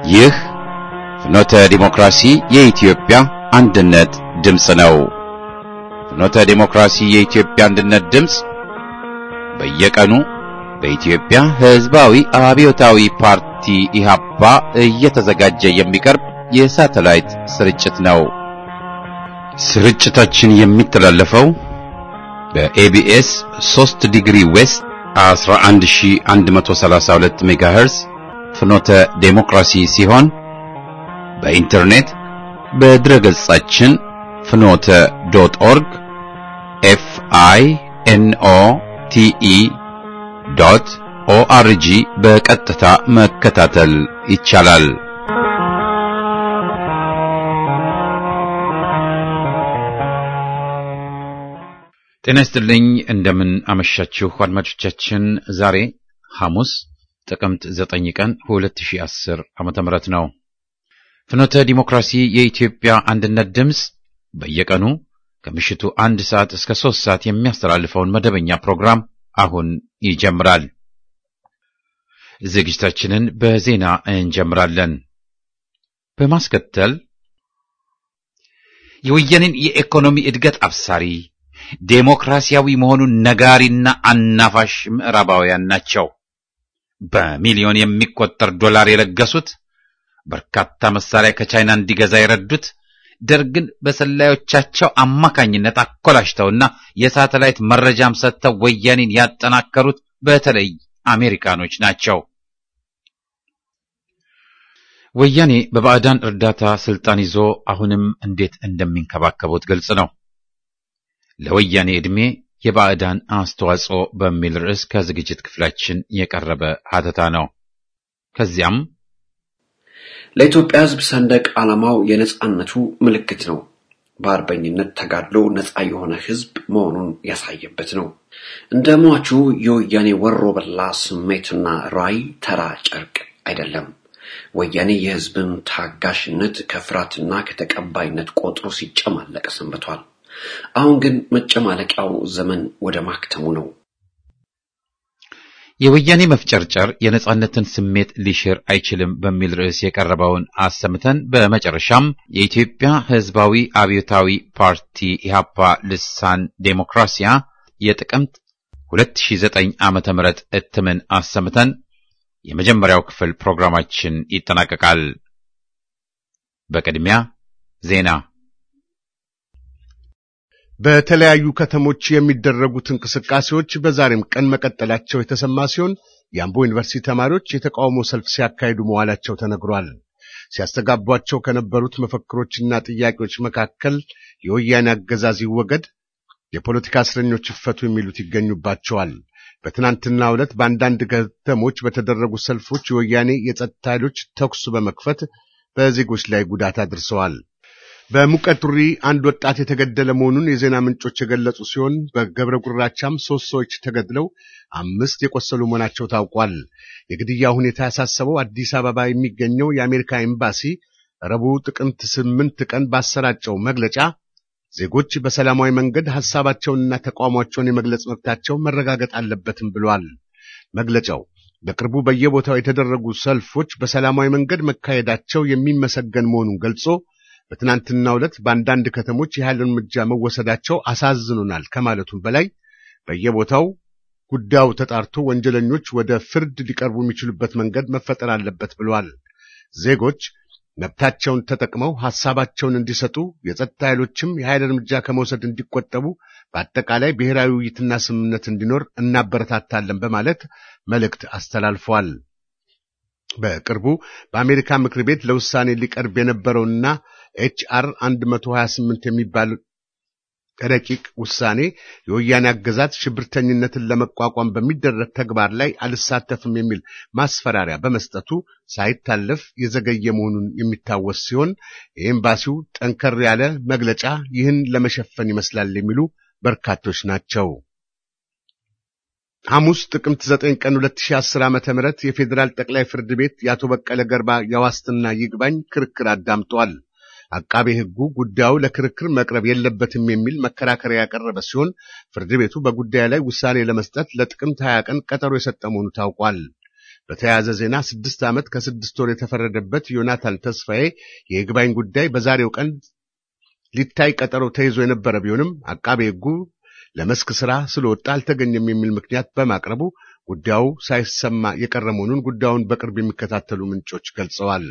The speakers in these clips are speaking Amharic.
ይህ ፍኖተ ዲሞክራሲ የኢትዮጵያ አንድነት ድምፅ ነው። ፍኖተ ዲሞክራሲ የኢትዮጵያ አንድነት ድምፅ በየቀኑ በኢትዮጵያ ሕዝባዊ አብዮታዊ ፓርቲ ኢህአፓ እየተዘጋጀ የሚቀርብ የሳተላይት ስርጭት ነው። ስርጭታችን የሚተላለፈው በኤቢኤስ 3 ዲግሪ ዌስት 11132 ሜጋሄርዝ ፍኖተ ዴሞክራሲ ሲሆን በኢንተርኔት በድረገጻችን ፍኖተ ዶት ኦርግ ኤፍ አይ ኤን ኦ ቲ ኢ ዶት ኦአርጂ በቀጥታ መከታተል ይቻላል። ጤና ይስጥልኝ። እንደምን አመሻችሁ አድማጮቻችን። ዛሬ ሐሙስ ጥቅምት 9 ቀን 2010 ዓመተ ምህረት ነው። ፍኖተ ዲሞክራሲ የኢትዮጵያ አንድነት ድምፅ በየቀኑ ከምሽቱ አንድ ሰዓት እስከ ሦስት ሰዓት የሚያስተላልፈውን መደበኛ ፕሮግራም አሁን ይጀምራል። ዝግጅታችንን በዜና እንጀምራለን። በማስከተል የወያኔን የኢኮኖሚ እድገት አብሳሪ ዴሞክራሲያዊ መሆኑን ነጋሪና አናፋሽ ምዕራባውያን ናቸው። በሚሊዮን የሚቆጠር ዶላር የለገሱት፣ በርካታ መሳሪያ ከቻይና እንዲገዛ የረዱት፣ ደርግን በሰላዮቻቸው አማካኝነት አኮላሽተውና የሳተላይት መረጃም ሰጥተው ወያኔን ያጠናከሩት በተለይ አሜሪካኖች ናቸው። ወያኔ በባዕዳን እርዳታ ስልጣን ይዞ አሁንም እንዴት እንደሚንከባከቡት ግልጽ ነው። ለወያኔ ዕድሜ የባዕዳን አስተዋጽኦ በሚል ርዕስ ከዝግጅት ክፍላችን የቀረበ ሀተታ ነው። ከዚያም ለኢትዮጵያ ሕዝብ ሰንደቅ ዓላማው የነጻነቱ ምልክት ነው። በአርበኝነት ተጋድሎ ነጻ የሆነ ሕዝብ መሆኑን ያሳየበት ነው። እንደ ሟቹ የወያኔ ወሮ በላ ስሜትና ራዕይ ተራ ጨርቅ አይደለም። ወያኔ የሕዝብን ታጋሽነት ከፍርሃትና ከተቀባይነት ቆጥሮ ሲጨማለቅ ሰንብቷል። አሁን ግን መጨማለቂያው ዘመን ወደ ማክተሙ ነው። የወያኔ መፍጨርጨር የነጻነትን ስሜት ሊሽር አይችልም በሚል ርዕስ የቀረበውን አሰምተን በመጨረሻም የኢትዮጵያ ሕዝባዊ አብዮታዊ ፓርቲ ኢህአፓ ልሳን ዴሞክራሲያ የጥቅምት 2009 ዓመተ ምህረት እትምን አሰምተን የመጀመሪያው ክፍል ፕሮግራማችን ይጠናቀቃል። በቅድሚያ ዜና በተለያዩ ከተሞች የሚደረጉት እንቅስቃሴዎች በዛሬም ቀን መቀጠላቸው የተሰማ ሲሆን የአምቦ ዩኒቨርሲቲ ተማሪዎች የተቃውሞ ሰልፍ ሲያካሂዱ መዋላቸው ተነግሯል። ሲያስተጋቧቸው ከነበሩት መፈክሮችና ጥያቄዎች መካከል የወያኔ አገዛዝ ይወገድ፣ የፖለቲካ እስረኞች ይፈቱ የሚሉት ይገኙባቸዋል። በትናንትናው ዕለት በአንዳንድ ከተሞች በተደረጉ ሰልፎች የወያኔ የጸጥታ ኃይሎች ተኩስ በመክፈት በዜጎች ላይ ጉዳት አድርሰዋል። በሙቀቱሪ አንድ ወጣት የተገደለ መሆኑን የዜና ምንጮች የገለጹ ሲሆን በገብረ ጉራቻም ሶስት ሰዎች ተገድለው አምስት የቆሰሉ መሆናቸው ታውቋል። የግድያ ሁኔታ ያሳሰበው አዲስ አበባ የሚገኘው የአሜሪካ ኤምባሲ ረቡዕ ጥቅምት ስምንት ቀን ባሰራጨው መግለጫ ዜጎች በሰላማዊ መንገድ ሐሳባቸውንና ተቃውሟቸውን የመግለጽ መብታቸው መረጋገጥ አለበትም ብሏል። መግለጫው በቅርቡ በየቦታው የተደረጉ ሰልፎች በሰላማዊ መንገድ መካሄዳቸው የሚመሰገን መሆኑን ገልጾ በትናንትናው ዕለት በአንዳንድ ከተሞች የኃይል እርምጃ መወሰዳቸው አሳዝኖናል ከማለቱም በላይ በየቦታው ጉዳዩ ተጣርቶ ወንጀለኞች ወደ ፍርድ ሊቀርቡ የሚችሉበት መንገድ መፈጠር አለበት ብለዋል። ዜጎች መብታቸውን ተጠቅመው ሐሳባቸውን እንዲሰጡ፣ የጸጥታ ኃይሎችም የኃይል እርምጃ ከመውሰድ እንዲቆጠቡ፣ በአጠቃላይ ብሔራዊ ውይይትና ስምምነት እንዲኖር እናበረታታለን በማለት መልእክት አስተላልፈዋል። በቅርቡ በአሜሪካ ምክር ቤት ለውሳኔ ሊቀርብ የነበረውና ኤችአር 128 የሚባል ረቂቅ ውሳኔ የወያኔ አገዛዝ ሽብርተኝነትን ለመቋቋም በሚደረግ ተግባር ላይ አልሳተፍም የሚል ማስፈራሪያ በመስጠቱ ሳይታለፍ የዘገየ መሆኑን የሚታወስ ሲሆን የኤምባሲው ጠንከር ያለ መግለጫ ይህን ለመሸፈን ይመስላል የሚሉ በርካቶች ናቸው። ሐሙስ ጥቅምት 9 ቀን 2010 ዓ.ም የፌዴራል ጠቅላይ ፍርድ ቤት የአቶ በቀለ ገርባ የዋስትና ይግባኝ ክርክር አዳምጧል። አቃቤ ሕጉ ጉዳዩ ለክርክር መቅረብ የለበትም የሚል መከራከሪያ ያቀረበ ሲሆን ፍርድ ቤቱ በጉዳዩ ላይ ውሳኔ ለመስጠት ለጥቅምት 20 ቀን ቀጠሮ የሰጠ መሆኑ ታውቋል። በተያያዘ ዜና ስድስት ዓመት ከስድስት ወር የተፈረደበት ዮናታን ተስፋዬ የይግባኝ ጉዳይ በዛሬው ቀን ሊታይ ቀጠሮ ተይዞ የነበረ ቢሆንም አቃቤ ሕጉ ለመስክ ሥራ ስለወጣ አልተገኘም የሚል ምክንያት በማቅረቡ ጉዳዩ ሳይሰማ የቀረ መሆኑን ጉዳዩን በቅርብ የሚከታተሉ ምንጮች ገልጸዋል።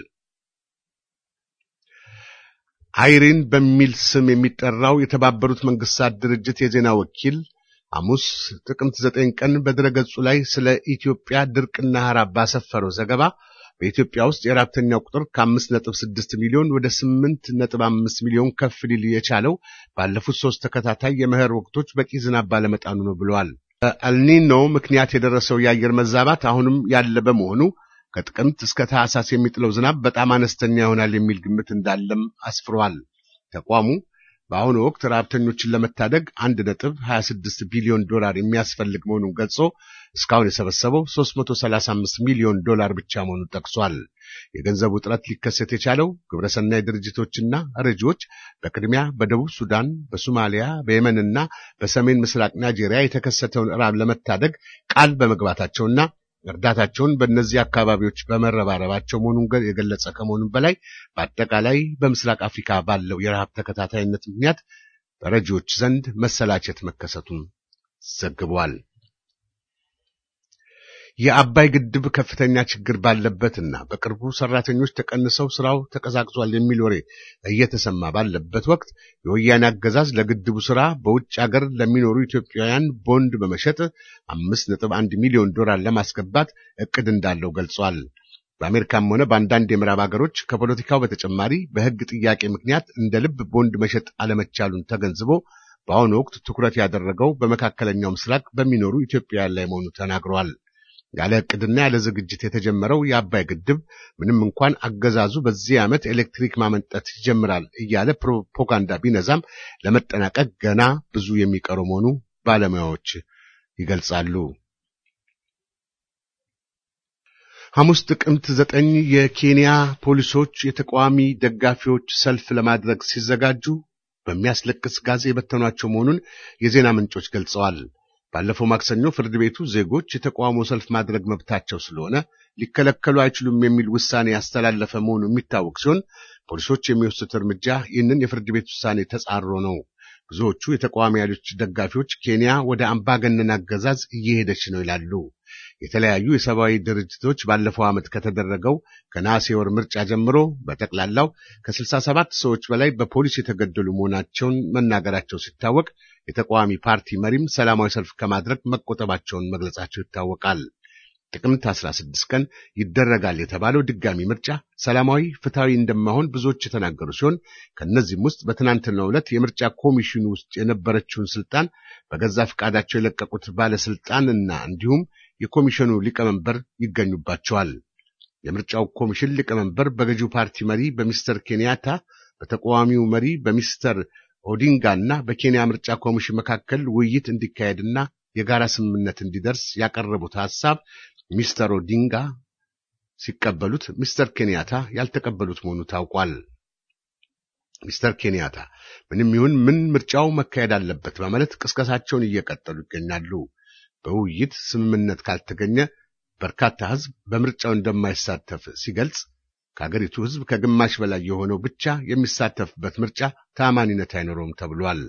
አይሪን በሚል ስም የሚጠራው የተባበሩት መንግስታት ድርጅት የዜና ወኪል ሐሙስ ጥቅምት ዘጠኝ ቀን በድረገጹ ላይ ስለ ኢትዮጵያ ድርቅና ረሃብ ባሰፈረው ዘገባ በኢትዮጵያ ውስጥ የረሃብተኛው ቁጥር ከአምስት ነጥብ ስድስት ሚሊዮን ወደ ስምንት ነጥብ አምስት ሚሊዮን ከፍ ሊል የቻለው ባለፉት ሶስት ተከታታይ የመኸር ወቅቶች በቂ ዝናብ ባለመጣኑ ነው ብለዋል። በአልኒኖ ምክንያት የደረሰው የአየር መዛባት አሁንም ያለ በመሆኑ ከጥቅምት እስከ ታህሳስ የሚጥለው ዝናብ በጣም አነስተኛ ይሆናል የሚል ግምት እንዳለም አስፍሯል። ተቋሙ በአሁኑ ወቅት ረሃብተኞችን ለመታደግ አንድ ነጥብ 26 ቢሊዮን ዶላር የሚያስፈልግ መሆኑን ገልጾ እስካሁን የሰበሰበው 335 ሚሊዮን ዶላር ብቻ መሆኑን ጠቅሷል። የገንዘቡ እጥረት ሊከሰት የቻለው ግብረሰናይ ድርጅቶችና ረጂዎች በቅድሚያ በደቡብ ሱዳን፣ በሶማሊያ፣ በየመንና በሰሜን ምስራቅ ናይጄሪያ የተከሰተውን ረሃብ ለመታደግ ቃል በመግባታቸውና እርዳታቸውን በእነዚህ አካባቢዎች በመረባረባቸው መሆኑን የገለጸ ከመሆኑም በላይ በአጠቃላይ በምስራቅ አፍሪካ ባለው የረሃብ ተከታታይነት ምክንያት በረጂዎች ዘንድ መሰላቸት መከሰቱን ዘግቧል። የአባይ ግድብ ከፍተኛ ችግር ባለበትና በቅርቡ ሰራተኞች ተቀንሰው ስራው ተቀዛቅዟል የሚል ወሬ እየተሰማ ባለበት ወቅት የወያኔ አገዛዝ ለግድቡ ስራ በውጭ ሀገር ለሚኖሩ ኢትዮጵያውያን ቦንድ በመሸጥ አምስት ነጥብ አንድ ሚሊዮን ዶላር ለማስገባት እቅድ እንዳለው ገልጿል። በአሜሪካም ሆነ በአንዳንድ የምዕራብ ሀገሮች ከፖለቲካው በተጨማሪ በሕግ ጥያቄ ምክንያት እንደ ልብ ቦንድ መሸጥ አለመቻሉን ተገንዝቦ በአሁኑ ወቅት ትኩረት ያደረገው በመካከለኛው ምስራቅ በሚኖሩ ኢትዮጵያውያን ላይ መሆኑ ተናግረዋል። ያለ ዕቅድና ያለ ዝግጅት የተጀመረው የአባይ ግድብ ምንም እንኳን አገዛዙ በዚህ ዓመት ኤሌክትሪክ ማመንጠት ይጀምራል እያለ ፕሮፓጋንዳ ቢነዛም ለመጠናቀቅ ገና ብዙ የሚቀሩ መሆኑ ባለሙያዎች ይገልጻሉ። ሐሙስ ጥቅምት ዘጠኝ የኬንያ ፖሊሶች የተቃዋሚ ደጋፊዎች ሰልፍ ለማድረግ ሲዘጋጁ በሚያስለቅስ ጋዝ የበተኗቸው መሆኑን የዜና ምንጮች ገልጸዋል። ባለፈው ማክሰኞ ፍርድ ቤቱ ዜጎች የተቃውሞ ሰልፍ ማድረግ መብታቸው ስለሆነ ሊከለከሉ አይችሉም የሚል ውሳኔ ያስተላለፈ መሆኑ የሚታወቅ ሲሆን ፖሊሶች የሚወስዱት እርምጃ ይህንን የፍርድ ቤት ውሳኔ ተጻሮ ነው። ብዙዎቹ የተቃዋሚ ኃይሎች ደጋፊዎች ኬንያ ወደ አምባገነን አገዛዝ እየሄደች ነው ይላሉ። የተለያዩ የሰብአዊ ድርጅቶች ባለፈው ዓመት ከተደረገው ከነሐሴ ወር ምርጫ ጀምሮ በጠቅላላው ከ67 ሰዎች በላይ በፖሊስ የተገደሉ መሆናቸውን መናገራቸው ሲታወቅ የተቃዋሚ ፓርቲ መሪም ሰላማዊ ሰልፍ ከማድረግ መቆጠባቸውን መግለጻቸው ይታወቃል። ጥቅምት 16 ቀን ይደረጋል የተባለው ድጋሚ ምርጫ ሰላማዊ፣ ፍትሐዊ እንደማይሆን ብዙዎች የተናገሩ ሲሆን ከእነዚህም ውስጥ በትናንትናው ዕለት የምርጫ ኮሚሽኑ ውስጥ የነበረችውን ስልጣን በገዛ ፈቃዳቸው የለቀቁት ባለስልጣንና እንዲሁም የኮሚሽኑ ሊቀመንበር ይገኙባቸዋል። የምርጫው ኮሚሽን ሊቀመንበር በገዢው ፓርቲ መሪ በሚስተር ኬንያታ፣ በተቃዋሚው መሪ በሚስተር ኦዲንጋ እና በኬንያ ምርጫ ኮሚሽን መካከል ውይይት እንዲካሄድና የጋራ ስምምነት እንዲደርስ ያቀረቡት ሐሳብ ሚስተር ኦዲንጋ ሲቀበሉት ሚስተር ኬንያታ ያልተቀበሉት መሆኑ ታውቋል። ሚስተር ኬንያታ ምንም ይሁን ምን ምርጫው መካሄድ አለበት በማለት ቅስቀሳቸውን እየቀጠሉ ይገኛሉ። በውይይት ስምምነት ካልተገኘ በርካታ ሕዝብ በምርጫው እንደማይሳተፍ ሲገልጽ ከአገሪቱ ሕዝብ ከግማሽ በላይ የሆነው ብቻ የሚሳተፍበት ምርጫ ተአማኒነት አይኖረውም ተብሏል።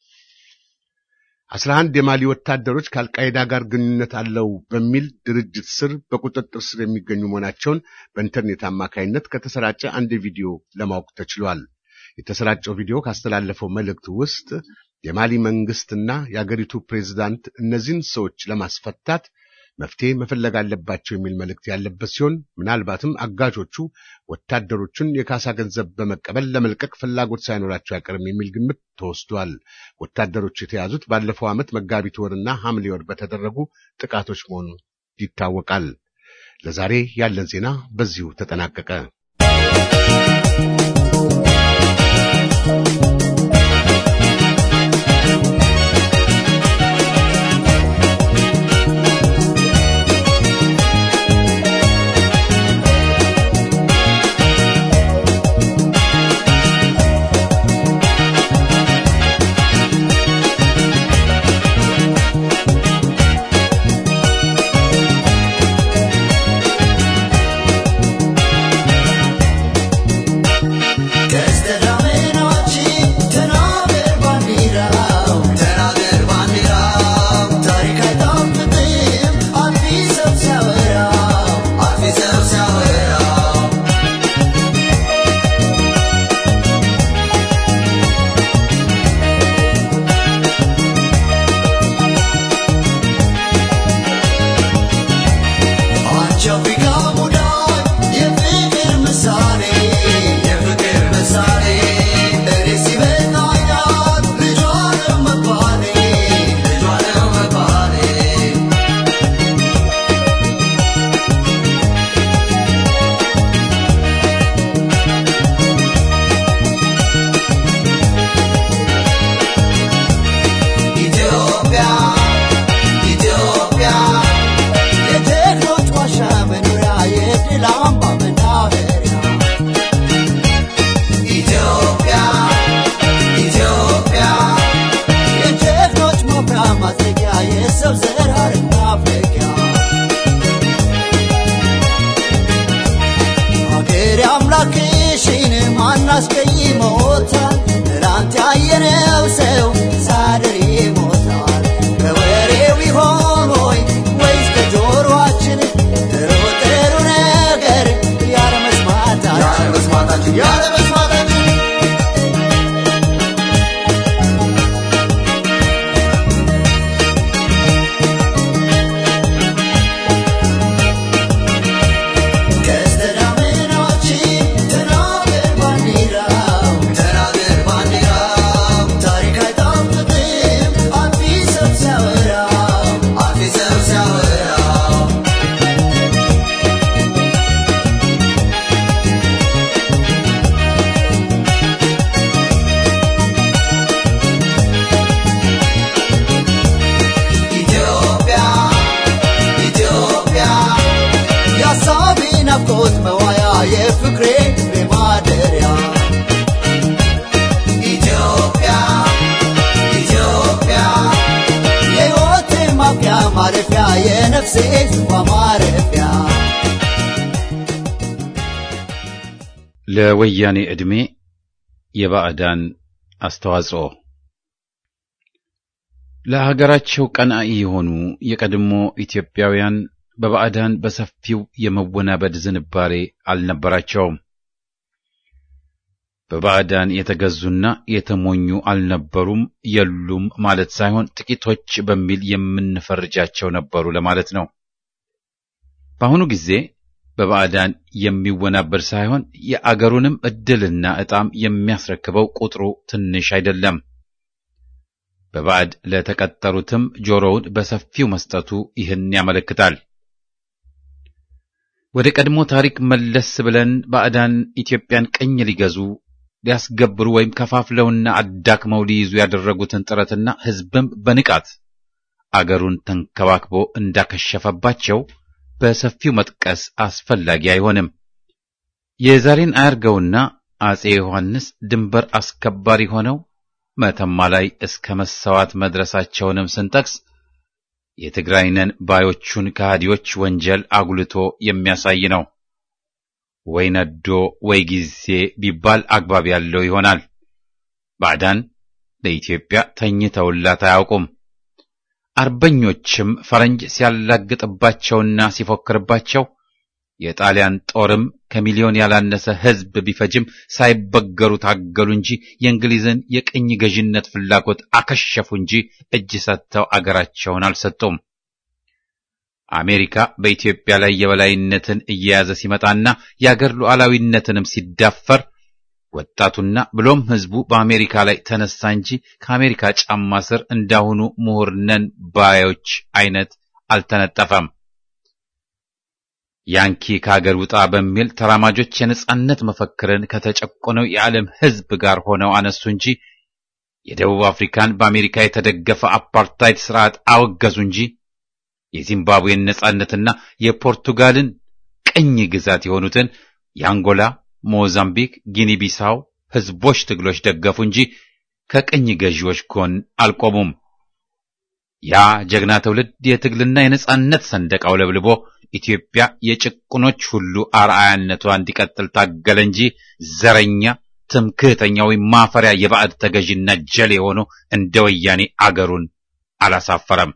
አስራ አንድ የማሊ ወታደሮች ከአልቃይዳ ጋር ግንኙነት አለው በሚል ድርጅት ስር በቁጥጥር ስር የሚገኙ መሆናቸውን በኢንተርኔት አማካይነት ከተሰራጨ አንድ ቪዲዮ ለማወቅ ተችሏል። የተሰራጨው ቪዲዮ ካስተላለፈው መልእክት ውስጥ የማሊ መንግስትና የአገሪቱ ፕሬዝዳንት እነዚህን ሰዎች ለማስፈታት መፍትሄ መፈለግ አለባቸው የሚል መልእክት ያለበት ሲሆን ምናልባትም አጋቾቹ ወታደሮቹን የካሳ ገንዘብ በመቀበል ለመልቀቅ ፍላጎት ሳይኖራቸው አይቀርም የሚል ግምት ተወስዷል። ወታደሮቹ የተያዙት ባለፈው ዓመት መጋቢት ወርና ሐምሌ ወር በተደረጉ ጥቃቶች መሆኑ ይታወቃል። ለዛሬ ያለን ዜና በዚሁ ተጠናቀቀ። ፍቅር አምላክሽን ማናስቀይሞታል ትላንት ያየነው ሰው ሳድር ይሞታል ከወሬው ይሆን ወይ ወይስ ከጆሮአችን ጥሩ ጥሩ ነገር ያለመስማታችን ያለመስማታችን ቀስተ ደመናዎችን ተናገር ባንዲራው ተናገር ባንዲራው ታሪክ አይጣፍጥም አዲስ ሰው ሲያወራው አዲስ ሰው ሲያወራው ኢትዮጵያ ኢትዮጵያ የሀሳቤ ናፍቆት መዋያ የፍቅሬ ማደሪያ ኢትዮጵያ ኢትዮጵያ የሕይወቴ ማብቂያ ማረፊያ የነፍሴ ጽዋ ማረፊያ ለወያኔ ዕድሜ የባዕዳን አስተዋጽኦ ለሀገራቸው ቀናኢ የሆኑ የቀድሞ ኢትዮጵያውያን በባዕዳን በሰፊው የመወናበድ ዝንባሬ አልነበራቸውም። በባዕዳን የተገዙና የተሞኙ አልነበሩም፣ የሉም ማለት ሳይሆን ጥቂቶች በሚል የምንፈርጃቸው ነበሩ ለማለት ነው። በአሁኑ ጊዜ በባዕዳን የሚወናበድ ሳይሆን የአገሩንም ዕድልና ዕጣም የሚያስረክበው ቁጥሩ ትንሽ አይደለም። በባዕድ ለተቀጠሩትም ጆሮውን በሰፊው መስጠቱ ይህን ያመለክታል። ወደ ቀድሞ ታሪክ መለስ ብለን ባዕዳን ኢትዮጵያን ቅኝ ሊገዙ ሊያስገብሩ ወይም ከፋፍለውና አዳክመው ሊይዙ ያደረጉትን ጥረትና ሕዝብም በንቃት አገሩን ተንከባክቦ እንዳከሸፈባቸው በሰፊው መጥቀስ አስፈላጊ አይሆንም። የዛሬን አያርገውና አጼ ዮሐንስ ድንበር አስከባሪ ሆነው መተማ ላይ እስከ መሰዋት መድረሳቸውንም ስንጠቅስ የትግራይ ነን ባዮቹን ከሃዲዎች ወንጀል አጉልቶ የሚያሳይ ነው። ወይ ነዶ ወይ ጊዜ ቢባል አግባብ ያለው ይሆናል። ባዕዳን ለኢትዮጵያ ተኝተውላት አያውቁም። አርበኞችም ፈረንጅ ሲያላግጥባቸውና ሲፎክርባቸው የጣሊያን ጦርም ከሚሊዮን ያላነሰ ሕዝብ ቢፈጅም ሳይበገሩ ታገሉ እንጂ የእንግሊዝን የቅኝ ገዥነት ፍላጎት አከሸፉ እንጂ እጅ ሰጥተው አገራቸውን አልሰጡም። አሜሪካ በኢትዮጵያ ላይ የበላይነትን እየያዘ ሲመጣና የአገር ሉዓላዊነትንም ሲዳፈር ወጣቱና ብሎም ሕዝቡ በአሜሪካ ላይ ተነሳ እንጂ ከአሜሪካ ጫማ ስር እንዳሁኑ ምሁር ነን ባዮች አይነት አልተነጠፈም። ያንኪ ከአገር ውጣ በሚል ተራማጆች የነጻነት መፈክርን ከተጨቆነው የዓለም ሕዝብ ጋር ሆነው አነሱ እንጂ የደቡብ አፍሪካን በአሜሪካ የተደገፈ አፓርታይድ ስርዓት አወገዙ እንጂ የዚምባብዌን ነጻነትና የፖርቱጋልን ቅኝ ግዛት የሆኑትን የአንጎላ፣ ሞዛምቢክ፣ ጊኒ ቢሳው ሕዝቦች ትግሎች ደገፉ እንጂ ከቅኝ ገዢዎች ጎን አልቆሙም። ያ ጀግና ትውልድ የትግልና የነጻነት ሰንደቅ አውለብልቦ ኢትዮጵያ የጭቁኖች ሁሉ አርአያነቷ እንዲቀጥል ታገለ እንጂ ዘረኛ፣ ትምክህተኛ ወይም ማፈሪያ የባዕድ ተገዥና ጀሌ ሆኖ እንደ ወያኔ አገሩን አላሳፈረም።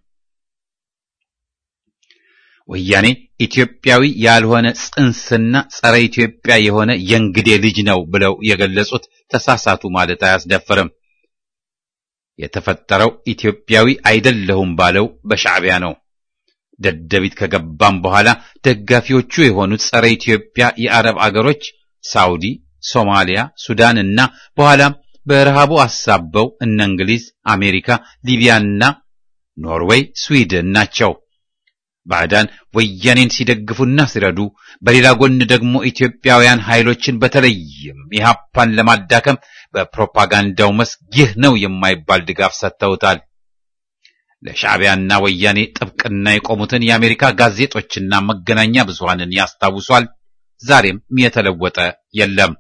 ወያኔ ኢትዮጵያዊ ያልሆነ ጽንስና ጸረ ኢትዮጵያ የሆነ የእንግዴ ልጅ ነው ብለው የገለጹት ተሳሳቱ ማለት አያስደፍርም። የተፈጠረው ኢትዮጵያዊ አይደለሁም ባለው በሻዕቢያ ነው። ደደቢት ከገባም በኋላ ደጋፊዎቹ የሆኑት ጸረ ኢትዮጵያ የአረብ አገሮች ሳውዲ፣ ሶማሊያ፣ ሱዳን እና በኋላም በረሃቡ አሳበው እነ እንግሊዝ፣ አሜሪካ፣ ሊቢያና ኖርዌይ፣ ስዊድን ናቸው። ባዕዳን ወያኔን ሲደግፉና ሲረዱ፣ በሌላ ጎን ደግሞ ኢትዮጵያውያን ኃይሎችን በተለይም ኢህአፓን ለማዳከም በፕሮፓጋንዳው መስክ ይህ ነው የማይባል ድጋፍ ሰጥተውታል። ለሻዕቢያና ወያኔ ጥብቅና የቆሙትን የአሜሪካ ጋዜጦችና መገናኛ ብዙሃንን ያስታውሷል። ዛሬም የተለወጠ የለም።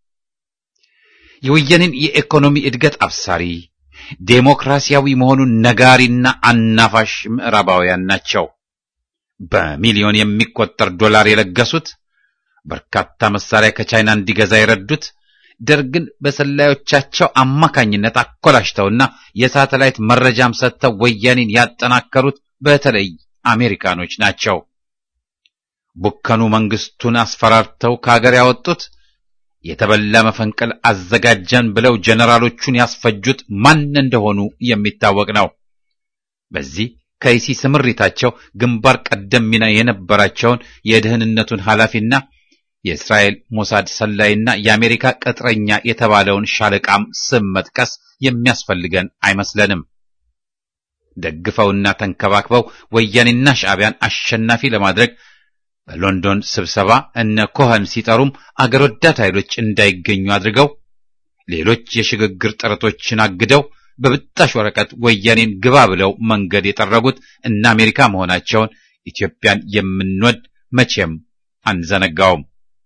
የወያኔን የኢኮኖሚ እድገት አብሳሪ ዴሞክራሲያዊ መሆኑን ነጋሪና አናፋሽ ምዕራባውያን ናቸው። በሚሊዮን የሚቆጠር ዶላር የለገሱት በርካታ መሳሪያ ከቻይና እንዲገዛ የረዱት ደርግን በሰላዮቻቸው አማካኝነት አኮላሽተውና የሳተላይት መረጃም ሰጥተው ወያኔን ያጠናከሩት በተለይ አሜሪካኖች ናቸው። ቡከኑ መንግስቱን አስፈራርተው ከሀገር ያወጡት የተበላ መፈንቅል አዘጋጀን ብለው ጀነራሎቹን ያስፈጁት ማን እንደሆኑ የሚታወቅ ነው። በዚህ ከይሲ ስምሪታቸው ግንባር ቀደም ሚና የነበራቸውን የደህንነቱን ኃላፊና የእስራኤል ሞሳድ ሰላይና የአሜሪካ ቅጥረኛ የተባለውን ሻለቃም ስም መጥቀስ የሚያስፈልገን አይመስለንም። ደግፈውና ተንከባክበው ወያኔና ሻዕቢያን አሸናፊ ለማድረግ በሎንዶን ስብሰባ እነ ኮኸን ሲጠሩም አገር ወዳድ ኃይሎች እንዳይገኙ አድርገው ሌሎች የሽግግር ጥረቶችን አግደው በብጣሽ ወረቀት ወያኔን ግባ ብለው መንገድ የጠረጉት እነ አሜሪካ መሆናቸውን ኢትዮጵያን የምንወድ መቼም አንዘነጋውም።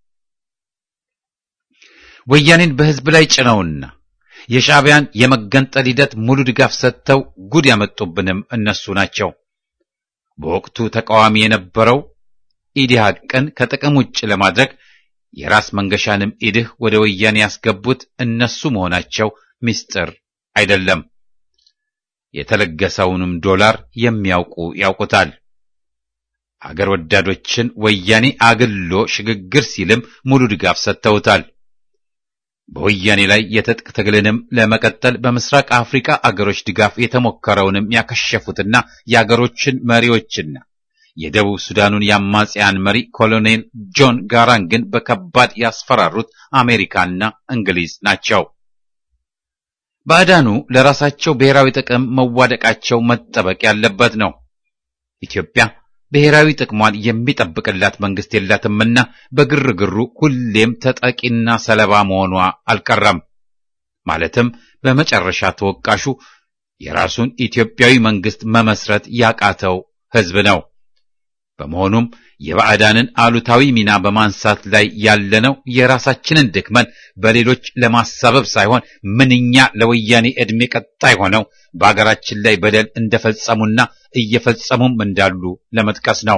ወያኔን በሕዝብ ላይ ጭነውና የሻዕቢያን የመገንጠል ሂደት ሙሉ ድጋፍ ሰጥተው ጉድ ያመጡብንም እነሱ ናቸው። በወቅቱ ተቃዋሚ የነበረው ኢዲሃቅን ከጥቅም ውጭ ለማድረግ የራስ መንገሻንም ኢድህ ወደ ወያኔ ያስገቡት እነሱ መሆናቸው ምስጢር አይደለም። የተለገሰውንም ዶላር የሚያውቁ ያውቁታል። አገር ወዳዶችን ወያኔ አግሎ ሽግግር ሲልም ሙሉ ድጋፍ ሰጥተውታል። በወያኔ ላይ የትጥቅ ትግልንም ለመቀጠል በምስራቅ አፍሪካ አገሮች ድጋፍ የተሞከረውንም ያከሸፉትና የአገሮችን መሪዎችና የደቡብ ሱዳኑን የአማጽያን መሪ ኮሎኔል ጆን ጋራንግን በከባድ ያስፈራሩት አሜሪካና እንግሊዝ ናቸው። ባዕዳኑ ለራሳቸው ብሔራዊ ጥቅም መዋደቃቸው መጠበቅ ያለበት ነው። ኢትዮጵያ ብሔራዊ ጥቅሟን የሚጠብቅላት መንግስት የላትምና በግርግሩ ሁሌም ተጠቂና ሰለባ መሆኗ አልቀረም። ማለትም በመጨረሻ ተወቃሹ የራሱን ኢትዮጵያዊ መንግስት መመስረት ያቃተው ህዝብ ነው። በመሆኑም የባዕዳንን አሉታዊ ሚና በማንሳት ላይ ያለነው የራሳችንን ድክመን በሌሎች ለማሳበብ ሳይሆን ምንኛ ለወያኔ ዕድሜ ቀጣይ ሆነው በአገራችን ላይ በደል እንደፈጸሙና እየፈጸሙም እንዳሉ ለመጥቀስ ነው።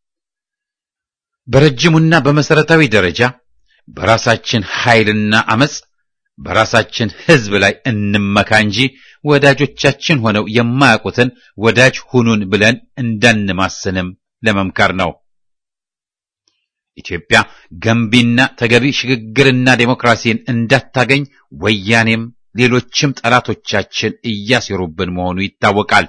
በረጅሙና በመሰረታዊ ደረጃ በራሳችን ኃይልና አመጽ በራሳችን ህዝብ ላይ እንመካ እንጂ ወዳጆቻችን ሆነው የማያውቁትን ወዳጅ ሁኑን ብለን እንዳንማስንም ለመምከር ነው። ኢትዮጵያ ገንቢና ተገቢ ሽግግርና ዴሞክራሲን እንዳታገኝ ወያኔም ሌሎችም ጠላቶቻችን እያሴሩብን መሆኑ ይታወቃል።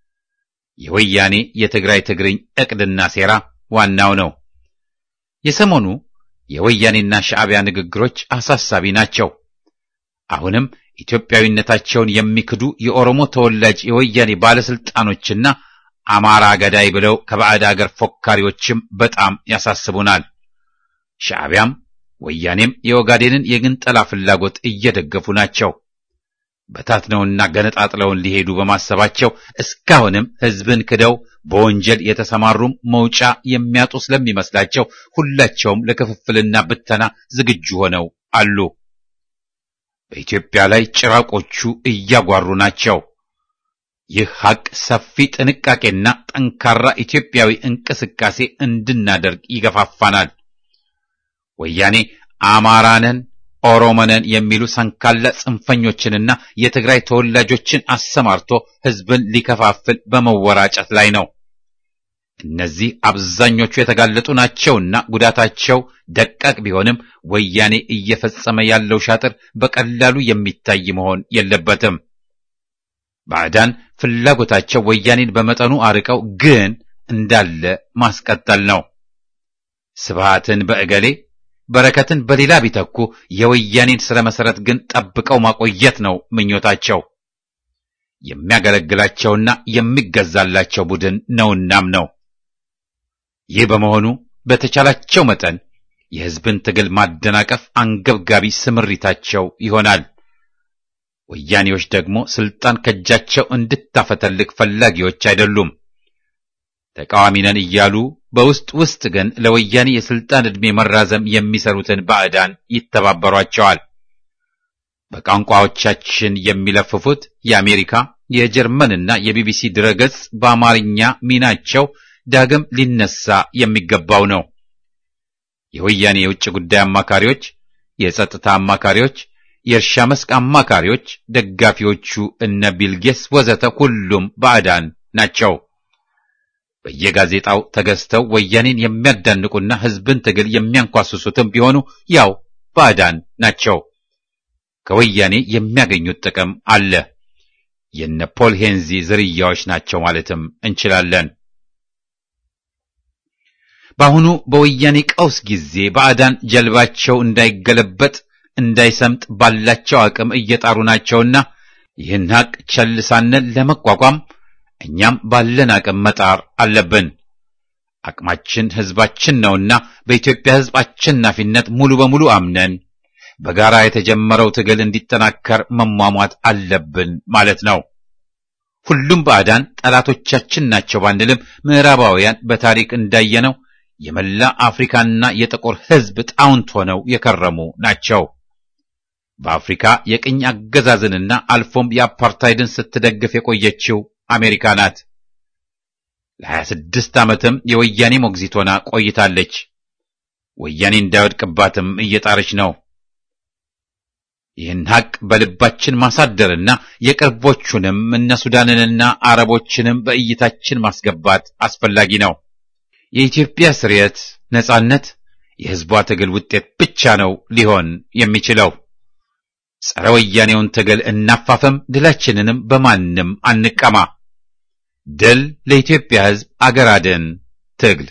የወያኔ የትግራይ ትግርኝ ዕቅድና ሴራ ዋናው ነው። የሰሞኑ የወያኔና ሻዕቢያ ንግግሮች አሳሳቢ ናቸው። አሁንም ኢትዮጵያዊነታቸውን የሚክዱ የኦሮሞ ተወላጅ የወያኔ ባለስልጣኖችና አማራ ገዳይ ብለው ከባዕድ አገር ፎካሪዎችም በጣም ያሳስቡናል። ሻዕቢያም ወያኔም የኦጋዴንን የግንጠላ ፍላጎት እየደገፉ ናቸው። በታትነውና ገነጣጥለውን ሊሄዱ በማሰባቸው እስካሁንም ሕዝብን ክደው በወንጀል የተሰማሩም መውጫ የሚያጡ ስለሚመስላቸው ሁላቸውም ለክፍፍልና ብተና ዝግጁ ሆነው አሉ። በኢትዮጵያ ላይ ጭራቆቹ እያጓሩ ናቸው። ይህ ሐቅ ሰፊ ጥንቃቄና ጠንካራ ኢትዮጵያዊ እንቅስቃሴ እንድናደርግ ይገፋፋናል። ወያኔ አማራነን ኦሮሞነን የሚሉ ሰንካላ ጽንፈኞችንና የትግራይ ተወላጆችን አሰማርቶ ሕዝብን ሊከፋፍል በመወራጨት ላይ ነው። እነዚህ አብዛኞቹ የተጋለጡ ናቸውና ጉዳታቸው ደቃቅ ቢሆንም ወያኔ እየፈጸመ ያለው ሻጥር በቀላሉ የሚታይ መሆን የለበትም። ባዕዳን ፍላጎታቸው ወያኔን በመጠኑ አርቀው ግን እንዳለ ማስቀጠል ነው። ስብሃትን በእገሌ በረከትን በሌላ ቢተኩ የወያኔን ስረ መሰረት ግን ጠብቀው ማቆየት ነው ምኞታቸው። የሚያገለግላቸውና የሚገዛላቸው ቡድን ነውናም ነው። ይህ በመሆኑ በተቻላቸው መጠን የሕዝብን ትግል ማደናቀፍ አንገብጋቢ ስምሪታቸው ይሆናል። ወያኔዎች ደግሞ ስልጣን ከእጃቸው እንድታፈተልቅ ፈላጊዎች አይደሉም። ተቃዋሚ ነን እያሉ በውስጥ ውስጥ ግን ለወያኔ የስልጣን ዕድሜ መራዘም የሚሰሩትን ባዕዳን ይተባበሯቸዋል። በቋንቋዎቻችን የሚለፍፉት የአሜሪካ የጀርመንና የቢቢሲ ድረገጽ በአማርኛ ሚናቸው ዳግም ሊነሳ የሚገባው ነው። የወያኔ የውጭ ጉዳይ አማካሪዎች፣ የጸጥታ አማካሪዎች፣ የእርሻ መስክ አማካሪዎች፣ ደጋፊዎቹ እነ ቢልጌስ ወዘተ ሁሉም ባዕዳን ናቸው። በየጋዜጣው ተገዝተው ወያኔን የሚያዳንቁና ሕዝብን ትግል የሚያንኳስሱትም ቢሆኑ ያው ባዕዳን ናቸው። ከወያኔ የሚያገኙት ጥቅም አለ። የነ ፖል ሄንዚ ዝርያዎች ናቸው ማለትም እንችላለን። በአሁኑ በወያኔ ቀውስ ጊዜ ባዕዳን ጀልባቸው እንዳይገለበጥ እንዳይሰምጥ ባላቸው አቅም እየጣሩ ናቸውና ይህን ሀቅ ቸል ሳንል ለመቋቋም እኛም ባለን አቅም መጣር አለብን። አቅማችን ሕዝባችን ነውና በኢትዮጵያ ሕዝብ አሸናፊነት ሙሉ በሙሉ አምነን በጋራ የተጀመረው ትግል እንዲጠናከር መሟሟት አለብን ማለት ነው። ሁሉም ባዕዳን ጠላቶቻችን ናቸው ባንልም ምዕራባውያን በታሪክ እንዳየነው የመላ አፍሪካና የጥቁር ሕዝብ ጣውንት ሆነው የከረሙ ናቸው። በአፍሪካ የቅኝ አገዛዝንና አልፎም የአፓርታይድን ስትደግፍ የቆየችው አሜሪካ ናት። ለሀያ ስድስት ዓመትም የወያኔ ሞግዚት ሆና ቆይታለች። ወያኔ እንዳይወድቅባትም እየጣረች ነው። ይህን ሀቅ በልባችን ማሳደርና የቅርቦቹንም እነ ሱዳንንና አረቦችንም በእይታችን ማስገባት አስፈላጊ ነው። የኢትዮጵያ ስርየት፣ ነጻነት የሕዝቧ ትግል ውጤት ብቻ ነው ሊሆን የሚችለው። ጸረ ወያኔውን ትግል እናፋፈም፣ ድላችንንም በማንም አንቀማ። ድል ለኢትዮጵያ ሕዝብ፣ አገር አድን ትግል